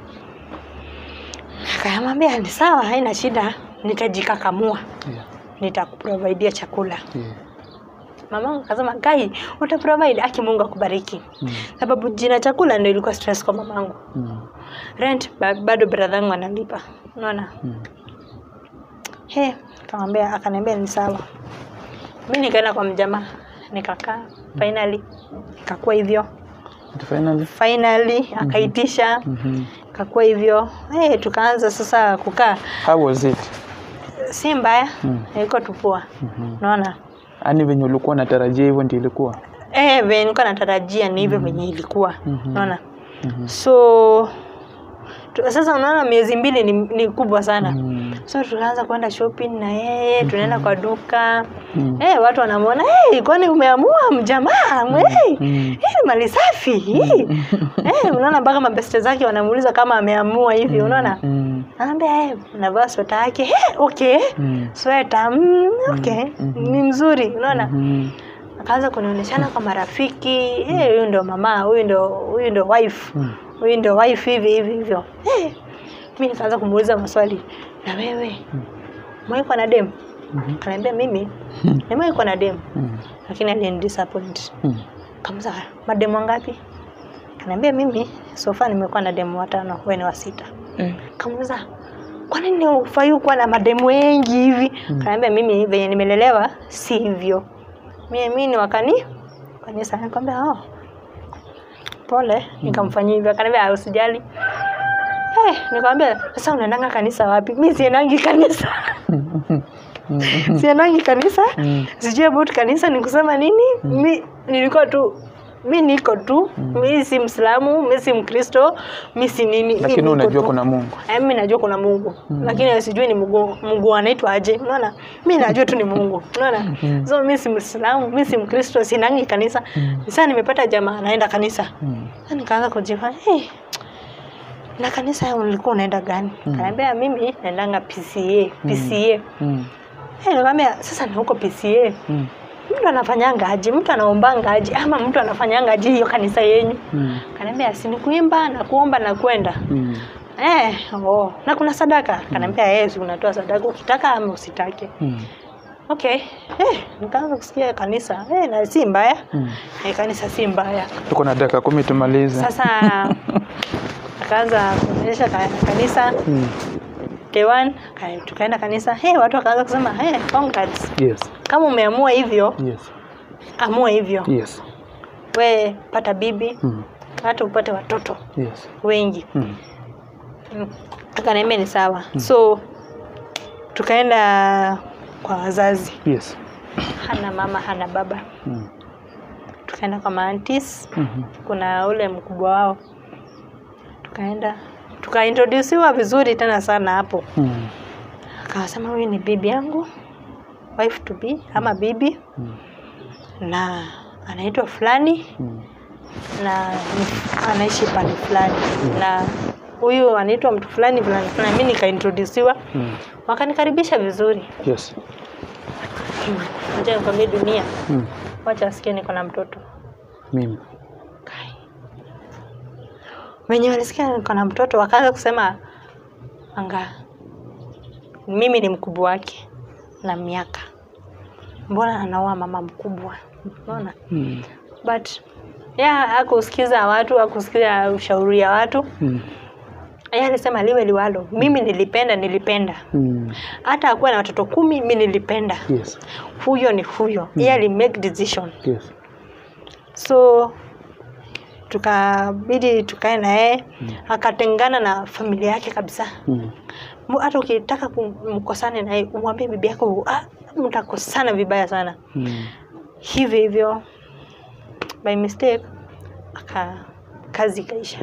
Akamwambia ni sawa, haina shida, nitajikakamua, Yeah. nitakuprovidea chakula. Yeah. Mamangu akasema Kai, utaprovide, aki Mungu akubariki. Mm. Sababu jina chakula ndio ilikuwa stress kwa mamangu. Mm. Rent ba, bado brother yangu analipa. Unaona? Mm. He, akamwambia akaniambia ni sawa. Mimi nikaenda kwa mjamaa, nikakaa finally ikakuwa hivyo. But finally. Finally akaitisha, Mhm. ikakuwa hivyo. Eh, tukaanza sasa kukaa. How was it? Si mbaya, Mm. ilikuwa tu poa. Mhm. Unaona? Yaani venye ulikuwa unatarajia hivyo ndio ilikuwa. Eh, venye nilikuwa natarajia ni hivyo venye ilikuwa. Mhm. Unaona? Mhm. So tu, sasa unaona miezi mbili ni, ni kubwa sana. Mm. So tukaanza kwenda shopping na yeye, tunaenda kwa duka. Mm. Eh, watu wanamwona, "Hey, kwani umeamua mjamaa? Hey, Mm. hii ni mali safi hii." Eh, unaona mpaka mabeste zake wanamuuliza kama ameamua hivi, unaona? Mm. Anaambia, "Eh, navaa sweta yake." Eh, okay. Mm. Sweta, mm, okay. Ni mzuri, unaona? Mm. akaanza kunionyeshana kwa marafiki eh, huyu ndo mama huyu ndo huyu ndo wife Mm. huyu ndo wife hivi hivi hivyo eh, mi nikaanza kumuuliza maswali na wewe mwaikwa na dem Mhm. kanaambia mimi nimewaikwa na dem Mm. lakini alini disappoint Mm. kamza mademu wangapi kanaambia mimi sofa nimekuwa na demu watano wewe ni wa sita Eh. kamuuliza kwa nini ufai kuwa na mademu wengi hivi Mm. kanaambia mimi venye nimelelewa si hivyo mimi mimi ni wakani kanisa nikamwambia oh pole nikamfanyia hivyo akaniambia "Ah, usijali eh nikamwambia sasa unaendanga kanisa wapi mimi siendangi kanisa Mm. siendangi kanisa Mm. sijui about kanisa ni kusema nini mi nilikuwa tu mi niko tu mi si mslamu mi si mkristo mi si nini mi Lakini niko unajua tu. kuna Mungu. Eh, mi najua kuna mungu lakini sijui ni mungu mungu anaitwa aje unaona mi najua tu ni mungu unaona so mi si mslamu mi si mkristo sinangi kanisa sasa nimepata jamaa anaenda kanisa Mm. Sasa nikaanza kujifa hey, na kanisa ulikuwa unaenda gani kanaambia mimi naendanga pca pca Mm. hey, nikamwambia sasa na huko pca Mm. mtu anafanyanga aje mtu anaombanga aje ama mtu anafanyanga aje hiyo kanisa yenyu Mm. kanaambia si ni kuimba na kuomba na kwenda Mm. eh, oh. na kuna sadaka kanaambia eh, si unatoa sadaka ukitaka ama usitake Mm. okay eh, nikaanza kusikia kanisa eh, na si mbaya Mm. eh, kanisa si mbaya tuko na dakika kumi tumalize sasa akaanza kuonyesha ka- kanisa Mm. day one ka- tukaenda kanisa hey, watu wakaanza kusema hey, congrats yes kama umeamua hivyo yes amua hivyo yes we pata bibi mm. hata upate watoto yes wengi mm. Mm. akaniambia ni sawa so tukaenda kwa wazazi yes hana mama hana baba mm. tukaenda kwa maantis Mhm. kuna ule mkubwa wao tukaenda tukaintrodusiwa vizuri tena sana hapo Mm. akawasema huyu ni bibi yangu wife to be ama bibi Mm. na anaitwa fulani Mm. na ni- anaishi pande fulani na huyu anaitwa mtu fulani fulani fulani mi nikaintrodusiwa Mm. wakanikaribisha vizuri yes acha nikwambie dunia mm. wacha wasikie niko na mtoto mimi Kai. wenye walisikia niko na mtoto wakaanza kusema anga mimi ni mkubwa wake na miaka mbona anaoa mama mkubwa unaona mm. but yeah, akusikiza watu akusikiza ushauri ya watu Mm. yeye alisema liwe liwalo mimi nilipenda nilipenda Mm. hata akuwa na watoto kumi mi nilipenda yes huyo ni huyo yeye ali make decision yes so tukabidi tukae na yeye akatengana na familia yake kabisa mm. Mu- hata ukitaka kumkosane naye umwambie bibi yako ah, mtakosana vibaya sana Mm. hivyo hivyo by mistake aka kazi ikaisha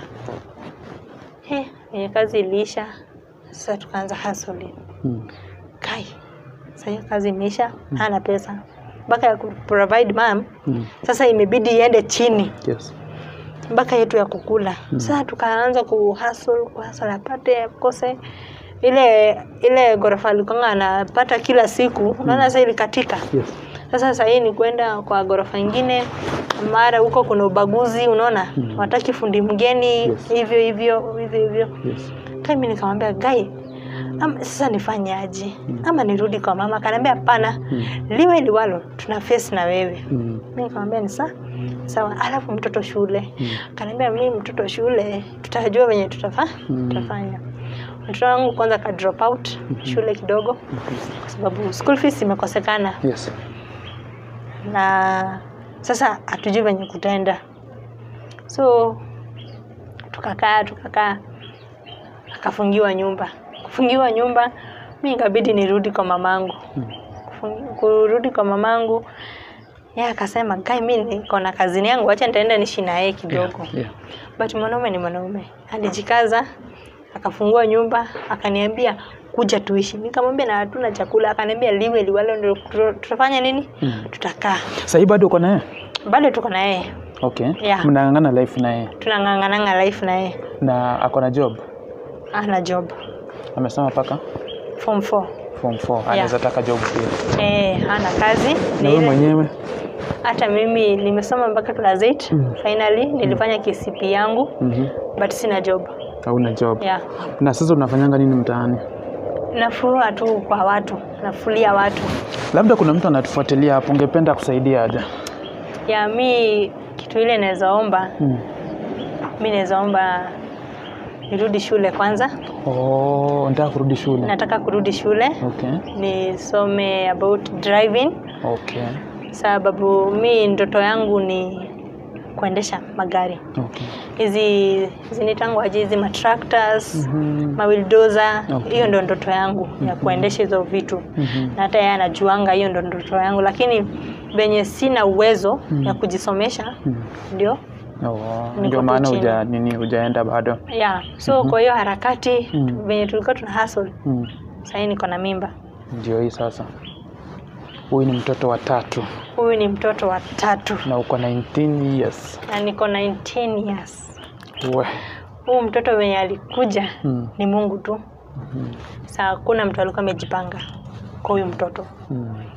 He, yenye kazi iliisha sasa tukaanza hustling Mm. kai sasa hiyo kazi imeisha hana pesa mpaka ya kuprovide mam Mm. sasa imebidi iende chini yes mpaka yetu ya kukula sasa tukaanza kuhustle kuhustle apate akose ile ile ghorofa alikonga anapata kila siku unaona sasa ilikatika yes sasa sahii ni kwenda kwa ghorofa ingine mara huko kuna ubaguzi unaona Mm. wataki fundi mgeni Yes. hivyo hivyo hivyo hivyo yes kami nikamwambia gai ama sasa nifanye aje ama nirudi kwa mama akaniambia hapana Mm. liwe liwalo tuna face na wewe mm. mi nikamwambia ni saa sawa alafu mtoto shule Mm. akaniambia mi mtoto shule tutajua venye tutafa, Mm. tutafanya mtoto wangu kwanza ka drop out shule kidogo kwa sababu school fees imekosekana yes na sasa hatujui venye kutenda so tukakaa tukakaa akafungiwa nyumba kufungiwa nyumba mi ikabidi nirudi kwa mamangu Mm. Kufungi- kurudi kwa mamangu ye akasema kai mi niko na kazini yangu wacha nitaenda nishi na yeye kidogo yeah. yeah. but mwanaume ni mwanaume alijikaza akafungua nyumba akaniambia kuja tuishi nikamwambia na hatuna chakula akaniambia liwe liwalo ndio tuta- tutafanya nini Mm. tutakaa sahii bado uko naye bado tuko na yeye okay Yeah. mnang'ang'ana life naye tunang'ang'ananga life na yeye na ako na job ana job amesema paka form 4 form 4 anaweza taka job pia eh hana kazi na ni wewe ile mwenyewe hata mimi nimesoma mpaka class 8 Mm. finally nilifanya KCP yangu Mhm. but sina job hauna job yeah na sasa unafanyanga nini mtaani nafua tu kwa watu nafulia watu labda kuna mtu anatufuatilia hapo ungependa kusaidia aje ya mi kitu ile naweza omba mm. mi naweza omba nirudi shule kwanza oh, nataka kurudi shule nataka kurudi shule okay nisome about driving okay sababu mi ndoto yangu ni kuendesha magari okay hizi zinitangwaje hizi matractors Mhm. mawildoza Okay. hiyo ndo ndoto yangu ya kuendesha hizo vitu Mhm. na hata yeye anajuanga hiyo ndo ndoto yangu lakini venye sina uwezo Mm. ya kujisomesha Mm. ndio Oh, Niko ndio tu maana chini. uja nini hujaenda bado yeah so kwa hiyo harakati Mm. venye tulikuwa tuna hustle mm. sahii niko na mimba ndio hii sasa huyu ni mtoto wa tatu huyu ni mtoto wa tatu na uko 19 years na niko 19 years we huu mtoto venye alikuja mm. ni mungu tu Mhm. saa hakuna mtu alikuwa amejipanga kwa huyu mtoto Mm.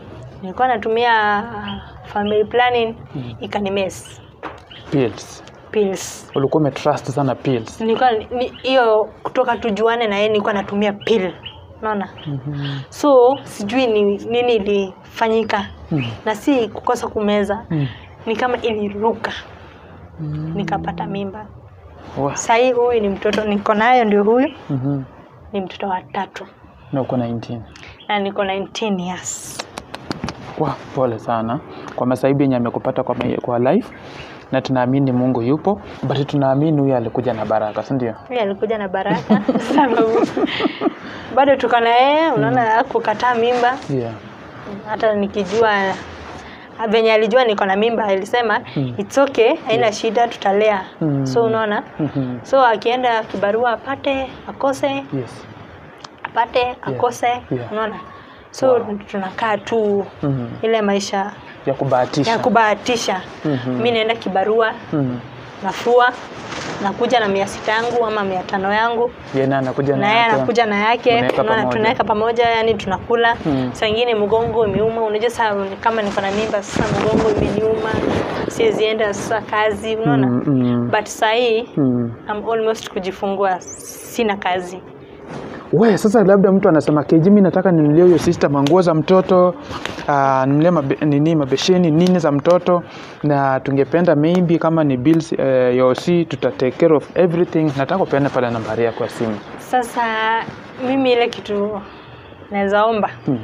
nilikuwa natumia family planning Mm. ikanimes Pills. pills Ulikuwa umetrust sana pills. nilikuwa ni- hiyo kutoka tujuane na yeye nilikuwa natumia pill unaona Mhm. so sijui ni nini ilifanyika Mm. na si kukosa kumeza Mm. ni kama iliruka Mm. nikapata mimba Wa. sahii huyu ni mtoto niko nayo ndio huyu Mhm. ni mtoto wa tatu Na uko 19. na niko 19 years Wa, pole sana kwa masaibu yenye amekupata kwa, mai- kwa life na tunaamini Mungu yupo but tunaamini huyu alikuja na baraka, si ndio? huyu alikuja na baraka sababu bado tuko na yeye unaona mm. kukataa mimba Yeah. hata nikijua venye alijua niko na mimba alisema Mm. it's okay haina shida tutalea Mm. so unaona Mhm. so akienda kibarua apate akose Yes. apate akose Yeah. unaona so Wow. tunakaa tu Mhm. ile maisha Ya kubahatisha. ya kubahatisha Mhm. mi naenda kibarua Mhm. nafua nakuja na mia sita yangu ama mia tano yangu Yeye naye anakuja na yeye yake. anakuja na yake Mnaweka unaona, pamoja. tunaweka pamoja yani tunakula Mm. saa ingine mgongo imeuma unajua saa kama niko na mimba sasa mgongo imeniuma siwezi enda sasa kazi unaona Mm, mm. but saa hii Mm. I'm almost kujifungua sina kazi We, sasa labda mtu anasema keji, mi nataka ninulie huyo sister manguo za mtoto uh, ninulie mabe, nini mabesheni nini za mtoto, na tungependa maybe kama ni bills uh, ya OC tuta take care of everything. Nataka upeane pale nambari yako ya simu. sasa mimi ile kitu naweza omba Hmm.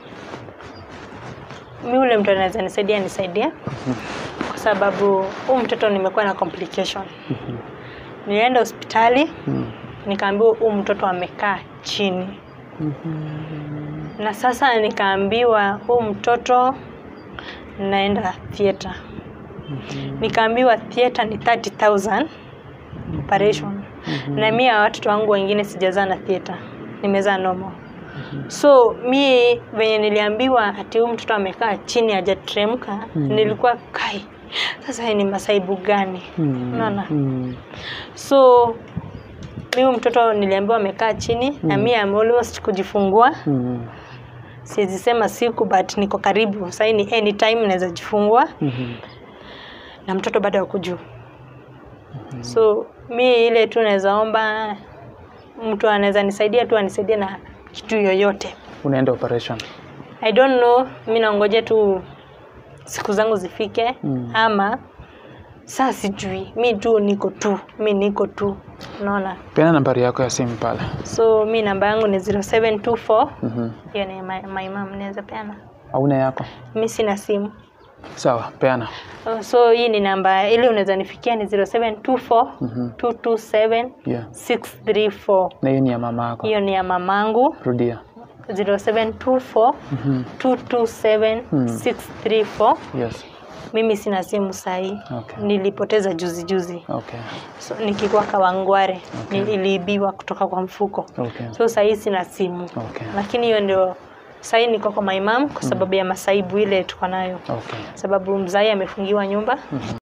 mi ule mtu anaweza nisaidia nisaidia kwa sababu huu mtoto nimekuwa na complication nilienda hospitali Hmm. nikaambiwa huu mtoto amekaa chini na sasa nikaambiwa huu mtoto naenda theatre nikaambiwa theatre ni 30000 operation na mi ya watoto wangu wengine sijazaa na theatre nimezaa normal so mi venye niliambiwa ati huyu mtoto amekaa chini hajateremka nilikuwa kai sasa hii ni masaibu gani Hmm. unaona Hmm. so mi huyu mtoto niliambiwa amekaa chini na mi am almost kujifungua Hmm. siwezi sema siku but niko karibu sahii ni anytime naweza jifungua Mhm. na mtoto bado ako juu so mi ile tu naweza omba mtu anaweza nisaidia tu anisaidie na kitu yoyote Unaenda operation. i don't know mi naongoja tu siku zangu zifike Mm. ama saa sijui mi tu niko tu mi niko tu unaona Peana nambari yako ya simu pale. so mi namba yangu ni 0724 Mhm. hiyo ni my, my mom naweza peana Hauna yako? mi sina simu Sawa, peana. Oh, so hii ni namba ili unaweza nifikia ni 0724 Mhm. 227 Yeah. 634 Na hiyo ni ya mama yako. hiyo ni ya mamangu Rudia. 0724 Mhm. 227 Hmm. 634 Yes. mimi sina simu sahii Okay. nilipoteza juzi juzi Okay. so, nikikuwa kawangware Okay. niliibiwa kutoka kwa mfuko Okay. so sahii sina simu Okay. lakini hiyo ndio sahii niko kwa my mom kwa sababu ya masaibu ile tuko nayo Okay. sababu mzai amefungiwa nyumba Mhm.